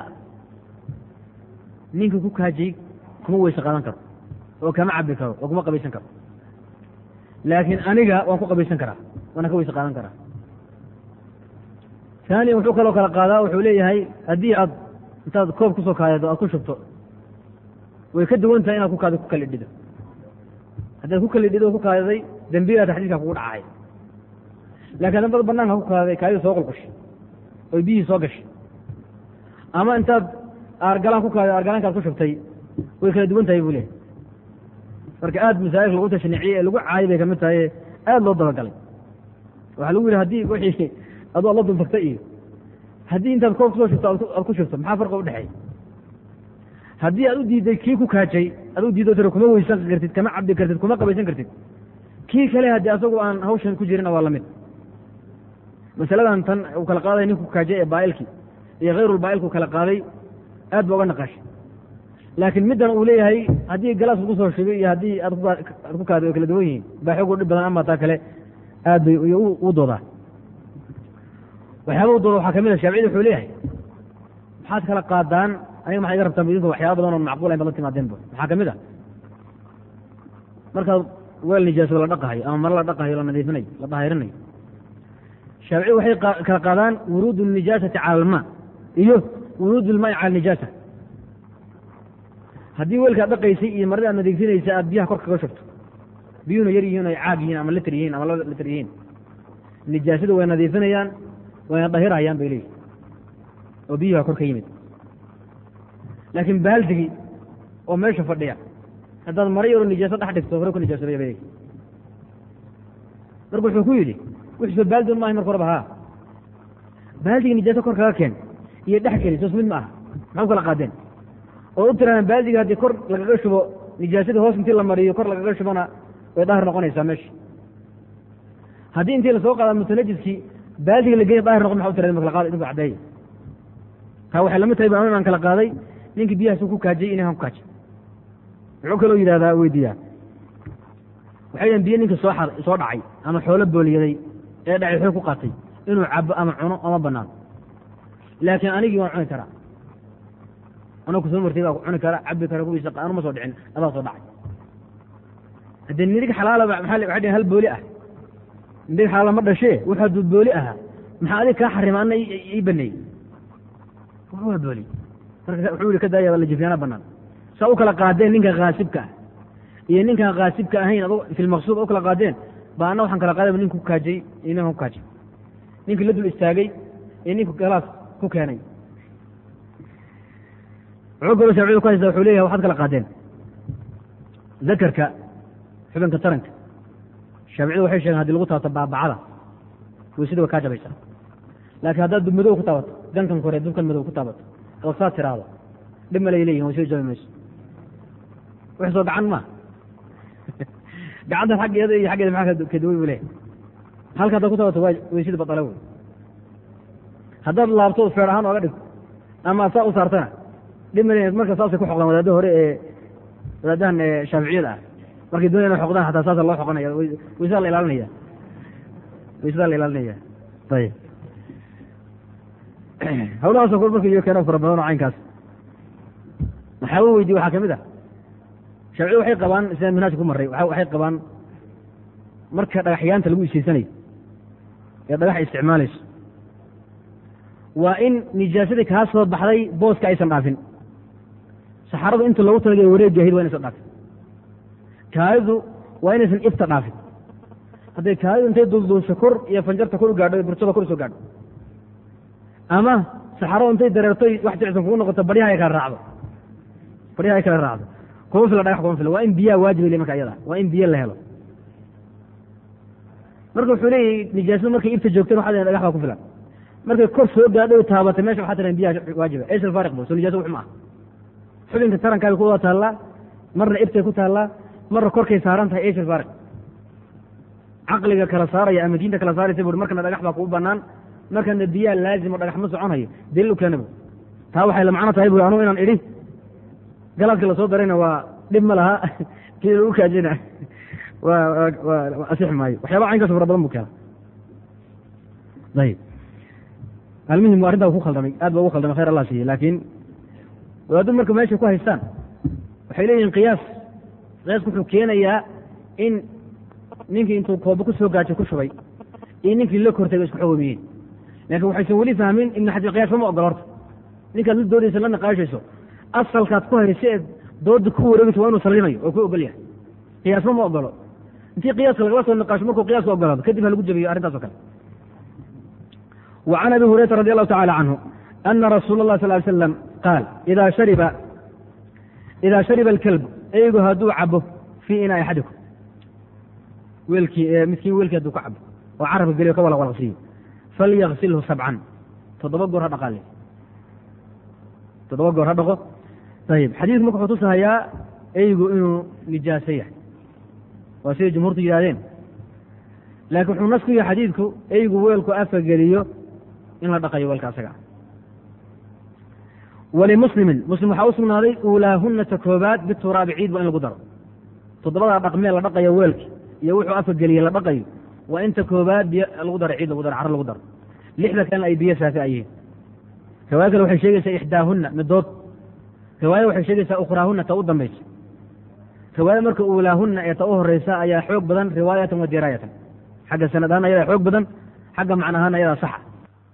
ninka ku kaajay kuma weyse qaadan karo oo kama cabi karo oo kuma qabaysan karo laakiin aniga waan ku qabaysan karaa waana ka weyse qaadan karaa taaniya wuxuu kaloo kala qaadaa wuxuu leeyahay haddii aad intaad koob kusoo kaadado aad ku shubto way ka duwan tahay inaad ku kaado ku kalidhido haddaad ku kalidhido o ku kaadaday dembigaa taxdiidka kugu dhacay laakiin dambada banaanka ku kaadaday kaadida soo qulqushay oy biyihii soo gashay ama intaad aargalaan ku kaada aargalaankaad ku shubtay way kala duwan tahay buu leehay marka aad masaa'ilka lagu tashniiciyey ee lagu caayay bay kamid tahay aad loo dabagalay waxaa lagu yidhi haddii wixii adoo la dultagtay iyo haddii intaad koob kusoo shubto aad ku shubto maxaa farqa udhexeey haddii aad u diiday kii ku kaajay aad u diido tiro kuma weysan kartid kama cabdi kartid kuma qabaysan kartid kii kale haddii asagu aan hawshan ku jirina waa lamid masaladan tan uu kala qaaday ninku kaajay ee baailki iyo hayrulbaailku kala qaaday aad ba uga naqashay laakiin middan uu leeyahay haddii galaas lagu soo shubay iyo haddii aad ku kaada way kala duwan yihiin baa xoog u dhib badan ama taa kale aad bay u doodaa waxyaaba u dooda waxaa kamid a shaaficida wuxuu leeyahay maxaad kala qaadaan aniga maxay iga rabtaan idinku waxyaaba badan oon macquul ayn bad la timaadeenba maxaa kamid a markaad weel nijaaso la dhaqahayo ama mare la dhaqahayo la nadiifinayo la dahayrinayo shaaficidu waxay kala qaadaan wuruud الnijaasati cala alma iyo wuruud اlmaai cala nijaasa haddii weelkaad dhaqaysay iyo marada aad nadiifinaysa aad biyaha kor kaga shubto biyuhuna yar yihiin ay caag yihiin ama litr yihiin ama laba litr yihiin nijaasadu way nadiifinayaan wayna dahirayaan bay leeyihin oo biyuha kor ka yimid laakiin baaldigii oo meesha fadhiya haddaad mara yaroo nijaaso dhex dhigto hore ku nijaasobaya bay leeyihin marka wuxuu ku yidhi wixisoo baaldi un maahay marka horeba haa baaldigii nijaaso kor kaga keen iyo dhex keli soos mid ma aha maxaa u kala qaadeen oo u tiraadaan baadiga haddii kor lagaga shubo nijaasadii hoos intii la mariyo kor lagaga shubona way daahir noqonaysaa meesha haddii intii lasoo qaada mutanajiskii baadiga la geeya daahir noqon maxa u tiraden ma kala qaada idinku caddeeya taa waxay lamid tahay baan kala qaaday ninkii biyahaas ku kaajiyey inaan ku kaajay muxuu kaloo yidhahdaa weydiiyaa waxay yidhahan biyo ninka soo xaday soo dhacay ama xoolo booliyaday ee dhacay xoog ku qaatay inuu cabo ama cuno ama banaano laakiin anigii waan cuni karaa anoo kusoo martay baa cuni kara cabi kara kuwiisa anu ma soo dhicin adaa soo dhacay haddee nirig xalaalaba maxaa waxay dhihin hal booli ah nirig xalaala ma dhashee wuxuu hadduu booli ahaa maxaa adig kaa xarima ana ii baneeyey waa booli marka wuxuu yihi ka daaya la jifyaana banaan saa u kala qaadeen ninka kaasibka ah iyo ninkaan kaasibka ahayn ad filmaqsuud u kala qaadeen ba ana waxaan kala qaadayba ninku kaajay iyo ninkan ku kaajay ninkii la dul istaagay iyo ninku galaas ku keenay wuxuu kaloo shaaficida ku haysta wuxuu leeyahay waxaad kala qaadeen zakarka xubinka taranka shaaficida waxay sheegeen hadii lagu taabato baabacada weysada way kaa jabaysaa laakiin haddaad dubmadow ku taabato gankan kore dubkan madow ku taabato oo saa tiraahdo dhib malay leeyihin way soo jabi mayso wax soo gacan maa gacantan xaggeeda iyo xaggeeda maxaa kaduway buu leeyahay halka haddaad ku taabato waa weysada badala wey haddaad laabto feer ahaan ooga dhigto ama saa u saartana dhib male marka saasay ku xoqdaan wadaadda hore ee wadaadahan shaaficiyada ah markay doonaya ina xoqdaan xataa saasa loo xoqanaya weysadaa la ilaalinaya weysadaa la ilaalinaya ayib hawlahaasoo kor marka iyo keeno fara badan oo caynkaas maxaa u weydiye waxaa kamid ah shaaficiyada waxay qabaan sidaan minhaajka ku marray waxay qabaan marka dhagaxyaanta lagu ishaysanayo ee dhagax isticmaalayso waa in nijaasadii kaa soo baxday booska aysan dhaafin saxaradu inta loogu talagay wareegi ahayd waa inaysan dhaafin kaadidu waa inaysan ifta dhaafin hadday kaadidu intay dulduusho kor iyo fanjarta kor u gaadho burjada kor usoo gaadho ama saxaradu intay dareertoy wax jicsan kugu noqoto baryaha ay kala raacdo baryaha ay kala raacdo kuma fila dhagax kuma fila waa in biyaha waajibay le marka iyada waa in biyo la helo marka wuxuu leeyahy nijaasadu markay ifta joogteen waxaa dhagax baa ku filan markay kor soo gaadho taabatay mesha waxaa tiran biyaha waajiba eys alfaariq bu soo nijaaso wux ma ah xubinka tarankaabay ku wada taallaa marna iftay ku taallaa marna korkay saaran tahay eys alfaariq caqliga kala saaraya ama diinta kala saaraysa bui markana dhagax baa kugu banaan markana biyaha laazimo dhagax ma soconayo daliil u keena bu taa waxay la macno tahay bu anugu inaan idhi galaaska lasoo darayna waa dhib ma laha kii lagu kaajina waa waa asix maayo waxyaaba caynkaas fara badan bu keena ayib almuhim arrintaa ku khaldamay aad ba ugu khaldamay khayr allah siiye laakiin wadaadu marka meesha ku haystaan waxay leeyihin qiyaas qiyaasku wuxuu keenayaa in ninkii intuu kooba ku soo gaajo ku shubay iyo ninkii la kortay ba isku xogomiyeen laakiin waxaysan weli fahmin ibn xajar qiyaas ma ogolo horta ninkaad la doodaysa la naqaashayso asalkaad ku haysa eed dooda ku wareegayso waa inuu sallimayo oo ku ogol yahay qiyaasma ma ogolo intii qiyaaska lagala soo niqaasho markuu qiyaaska ogolaado kadib ha lagu jabiyo arrintaas o kale وعن أبي هريرة رضي الله تعالى عنه أن رسول الله صلى الله عليه وسلم قال إذا شرب إذا شرب الكلب أيgu haduu cabo في inاء أحadiكم wiilkii midkiin wiilkii haduu ka cabo oo carabka geliyo ka walaqwalaqsiiyo falyغsilhu sabcan toddoba goor ha dhaqaale toddoba goor ha dhaqo ayib xadiidku marka wuxuu tusahayaa eygu inuu nijaaso yahay waa siday jumhuurtu yidhahdeen laakiin wuxuu nas ku yahay xadiidku eygu weelku afka geliyo in la dhaqayo weelka asaga walimuslimin muslim waxaa u sugnaaday uulaahunata koobaad bituraabi ciid waa in lagu daro toddobadaa dhaqmee la dhaqayo weelki iyo wuxuu afka geliye la dhaqayo waa inta koobaad biyo lagu daro ciid lagu daro caro lagu daro lixda kalena ay biyo saafi ayihiin riwaaya kale waxay sheegaysaa ixdaahunna midood riwaaya waxay sheegaysaa ukhraahunna ta u dambaysa riwaaya marka uulaahunna ee ta u horeysa ayaa xoog badan riwaayatan wa diraayatan xagga sanad ahaan ayadaa xoog badan xagga macna ahaan ayadaa saxa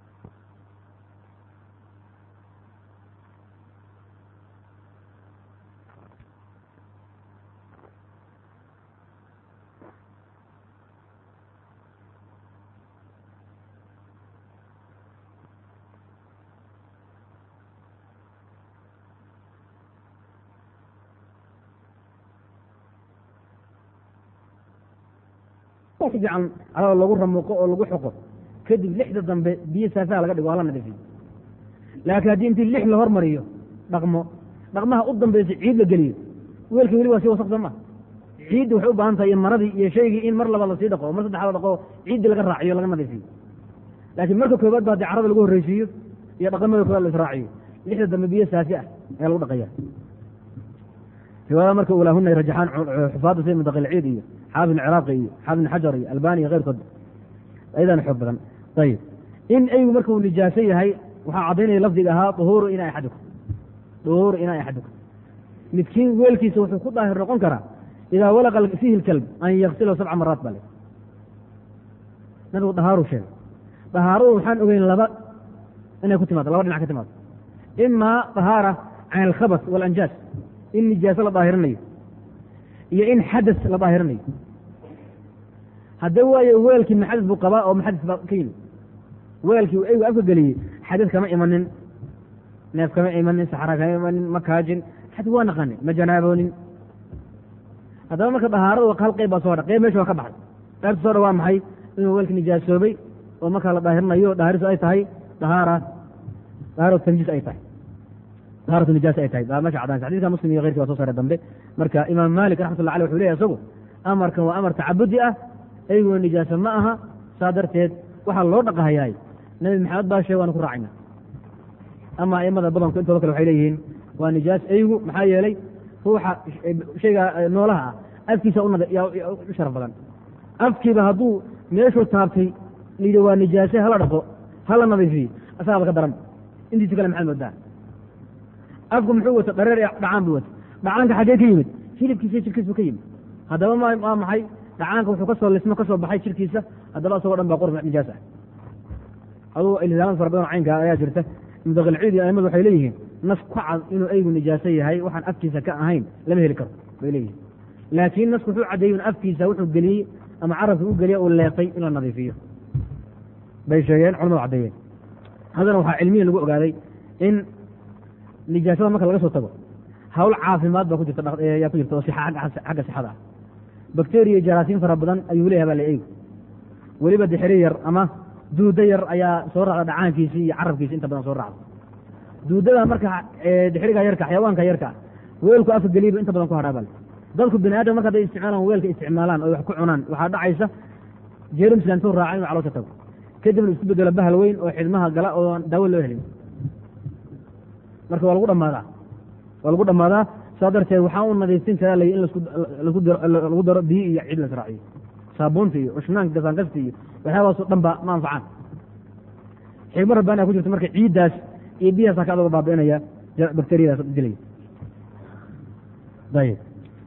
fiican alaa lagu ramuuqo oo lagu xoqo kadib lixda dambe biyo saafaha laga dhigo waa la nadiifiyo laakiin haddii intii lix la hormariyo dhaqmo dhaqmaha u dambaysa ciid la geliyo weelkii weli waa sii wasaq soo ma ciiddi waxay u baahan tahay iyo maradii iyo shaygii in mar labaad lasii dhaqo mar saddexaad la dhaqo ciiddii laga raaciyo laga nadiifiyo laakiin marka koobaad ba haddii carada lagu horreysiiyo iyo dhaqamada koobaad la israaciyo lixda dambe biyo saafi ah ayaa lagu dhaqaya riwaayada marka ulaahuna ay rajaxaan xufaadda sida mudaqilciid iyo xaafid ciraaqi iyo xaafid ibn xajar iyo albani iyo keyrkood ayadana xoog badan ayib in eygu marka uu nijaaso yahay waxaa caddaynaya lafdiga ahaa duhuuru ina axadukum duhuuru ina axadukum midkiin weelkiisa wuxuu ku daahir noqon karaa idaa walaqa fiihi lkalb an yaksilahu sabca maraat bale nabigu dahaaru sheegay dahaaradu waxaan ogeyn laba inay ku timaado laba dhinac ka timaado imaa dahaara can alkhabas waalanjaas in nijaaso la daahirinayo iyo in xadas la daahirinayo hadda waayo weelkii maxadis buu qabaa oo maxadis baa ka yimid weelkii eygu afka geliyey xadis kama imanin neef kama imanin saxra kama imanin ma kaajin xadis waa naqanin ma janaaboonin haddaba marka dahaarada hal qayb baa soo hadha qayb meesha waa ka baxay qaybta soo dha waa maxay inuu weelka nijaasoobay oo markaa la daahirinayo daahirisu ay tahay dahaara dahaaratu tanjiis ay tahay dahaaratu nijaas ay tahay baa meesha caddaansa xadidka muslim iyo keyrkii waa soo saaray dambe marka imaam maalik raxmatullah aleh wuxuu leyahy isagu amarkan waa amar tacabudi ah eyguna nijaaso ma aha saa darteed waxaa loo dhaqahayaay nabi maxamed baa sheeg waanu ku raacayna ama aimada badanku intooda kale waxay leeyihiin waa nijaas eygu maxaa yeelay ruuxa shayga noolaha ah afkiisa u sharaf badan afkiiba hadduu meeshuu taabtay layidhi waa nijaase hala dhaqo hala nadiifiyo asagaaba ka daran intiisa kale maxaad moodaa afku muxuu wata dhareer dhacaan buu wata dhacaanka xaggee ka yimid hilibkiisa jirkiis buu ka yimid haddaba waa maxay dhacaanka wuxuu kasoo lismo ka soo baxay jirkiisa haddaba asagoo dhan baa qurf nijaas ah aduu iltisaamad fara badan caynka ayaa jirta mudaqilciid iyo aimadu waxay leeyihiin nas ku cad inuu eygu nijaaso yahay waxaan afkiisa ka ahayn lama heli karo bay leeyihiin laakiin nasku wuxuu caddeeyey in afkiisa wuxuu geliyey ama carabka u geliya uu leeqay in la nadiifiyo bay sheegeen culamadu caddeeyeen haddana waxaa cilmiya lagu ogaaday in nijaasada marka laga soo tago hawl caafimaad baa ku jirta yaa ku jirta oo xagga sixada ah bakteriya jaraasiin fara badan ayuu leeyahay baa la eygu weliba dixiri yar ama duudo yar ayaa soo raacda dhacaankiisii iyo carabkiisi inta badan soo raacda duudada marka dixiriga yarka xayawaanka yarka weelku afka geliyba inta badan ku hadhaa bale dadku bini aadam marka haday isticmaalaan weelka isticmaalaan oo wax ku cunaan waxaa dhacaysa jeerumsla intuu raaca inuu caloosha tago kadibna isku bedelo bahal weyn oo xidmaha gala oo daawo loo helin marka waa lagu dhamaadaa waa lagu dhammaadaa saa darteed waxaa u nadiifin karaa lay in lagu daro biyo iyo cid la israaciyo saabuunta iyo ushnaanka gasaankasta iyo waxyaabaaso dhan ba ma anfacaan xigma rabbaania ku jirta marka ciiddaas iyo biyahaas ka adoga baabi'inaya bakteriyadaas dilaya ayb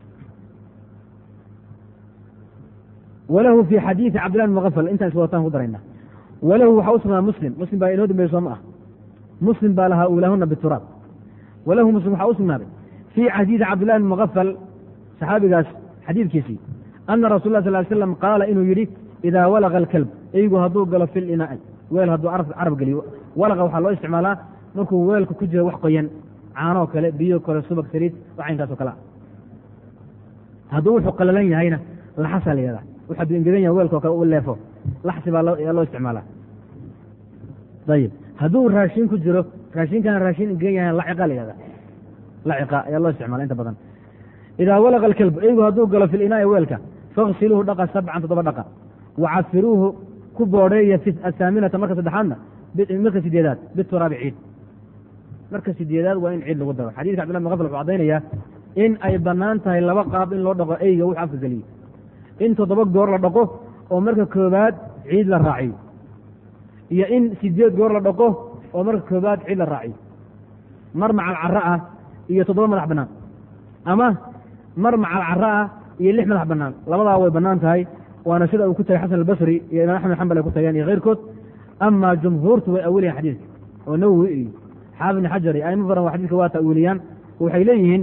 walahu fi xadiidi cabdillah bn mukafal intaan iswadataan ku darayna walahu waxaa u sugnaa muslim muslim baa inoo dambeeye soo ma ah muslim baa lahaa uulaahuna bituraab walahu muslim waxaa u sugnaaday fii xadiidi cabdillahi bn mukafal saxaabigaas xadiidkiisii ana rasul lah sal ly slam qaala inuu yidhi idaa walaqa alkalb eygu hadduu galo fi linaa'i weel hadduu carab geliyo walaqa waxaa loo isticmaalaa markuu weelka ku jiro wax qoyan caanoo kale biyo kale subag saliid waxaynkaasoo kalea hadduu wuxuu qalalan yahayna laxasaa la yihahdaa wuxu hadduu engegan yahay weelkao kale u leefo laxsi baa loo isticmaalaa ayib hadduu raashin ku jiro raashinkana raashin engegan yahay laciqa la yihahdaa laciqa ayaa loo isticmala inta badan idaa walaqa alkalb eygu hadduu galo fi linaa'i weelka faksiluuhu dhaqa sabcan toddoba dhaqa wacafiruuhu ku boodheeya fi asaaminata marka saddexaadna marka sideedaad bituraabi ciid marka sideedaad waa in ciid lagu daro xadidka cbdillah bn gafl wuxuu caddaynayaa in ay bannaan tahay laba qaab in loo dhaqo eyga wuxu afka geliyo in toddoba goor la dhaqo oo marka koobaad ciid la raaciyo iyo in sideed goor la dhaqo oo marka koobaad ciid la raaciyo mar macal cara ah iyo toddoba madax bannaan ama mar macal cara ah iyo lix madax bannaan labadaa way bannaan tahay waana sida uu ku tagay xasan albasri iyo imaam axmed xambal ay ku tageen iyo keyrkood amaa jumhuurtu way awiliyan xadiidka oo nawowi iyo xaafid ibn xajar iyo aimo badan waa xadidka waa ta'wiiliyaan waxay leeyihiin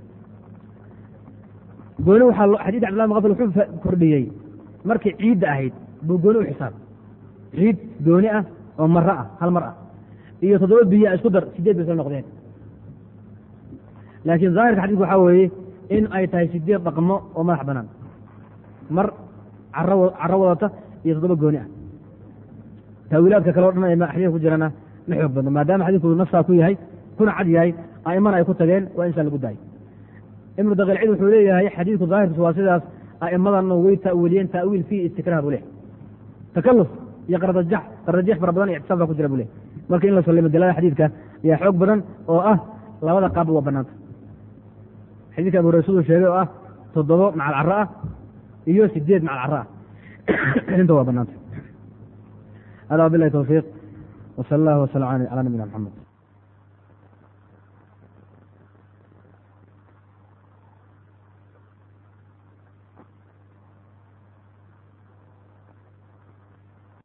gooni waxaa xadidka cbdillah bn gafl wuxuu kordhiyey markay ciidda ahayd buu gooni u xisaab ciid gooni ah oo maro ah hal mar ah iyo toddoba biyo isku dar sideed bay isla noqdeen laakiin zaahirka xadidka waxaa weeye in ay tahay sideed dhaqmo oo madax banaan mar caro wadata iyo toddoba gooni ah taawiilaadka kale o dhan ee xadiidka ku jirana ma xoog badno maadaama xadiidku nafsaa ku yahay kuna cad yahay a'imana ay ku tageen waa insaa lagu daayay ibnu daqiilcid wuxuu leeyahay xadiidku daahirkiisu waa sidaas a'immadana way ta'wiiliyeen ta'wiil fii istikraah buu leh takaluf iyo qardajax qardajeex fara badan iyo ictisaab baa ku jira buu leh marka in la sallimo dalada xadiidka ayaa xoog badan oo ah labada qaabba waa banaanta xadiidka abu hurayre siduu sheegay oo ah toddobo macal carro ah iyo sideed macal carro ah inta waa banaanta hada wabilahi towfiiq wsala allah wsala calaa nabiyina maxamed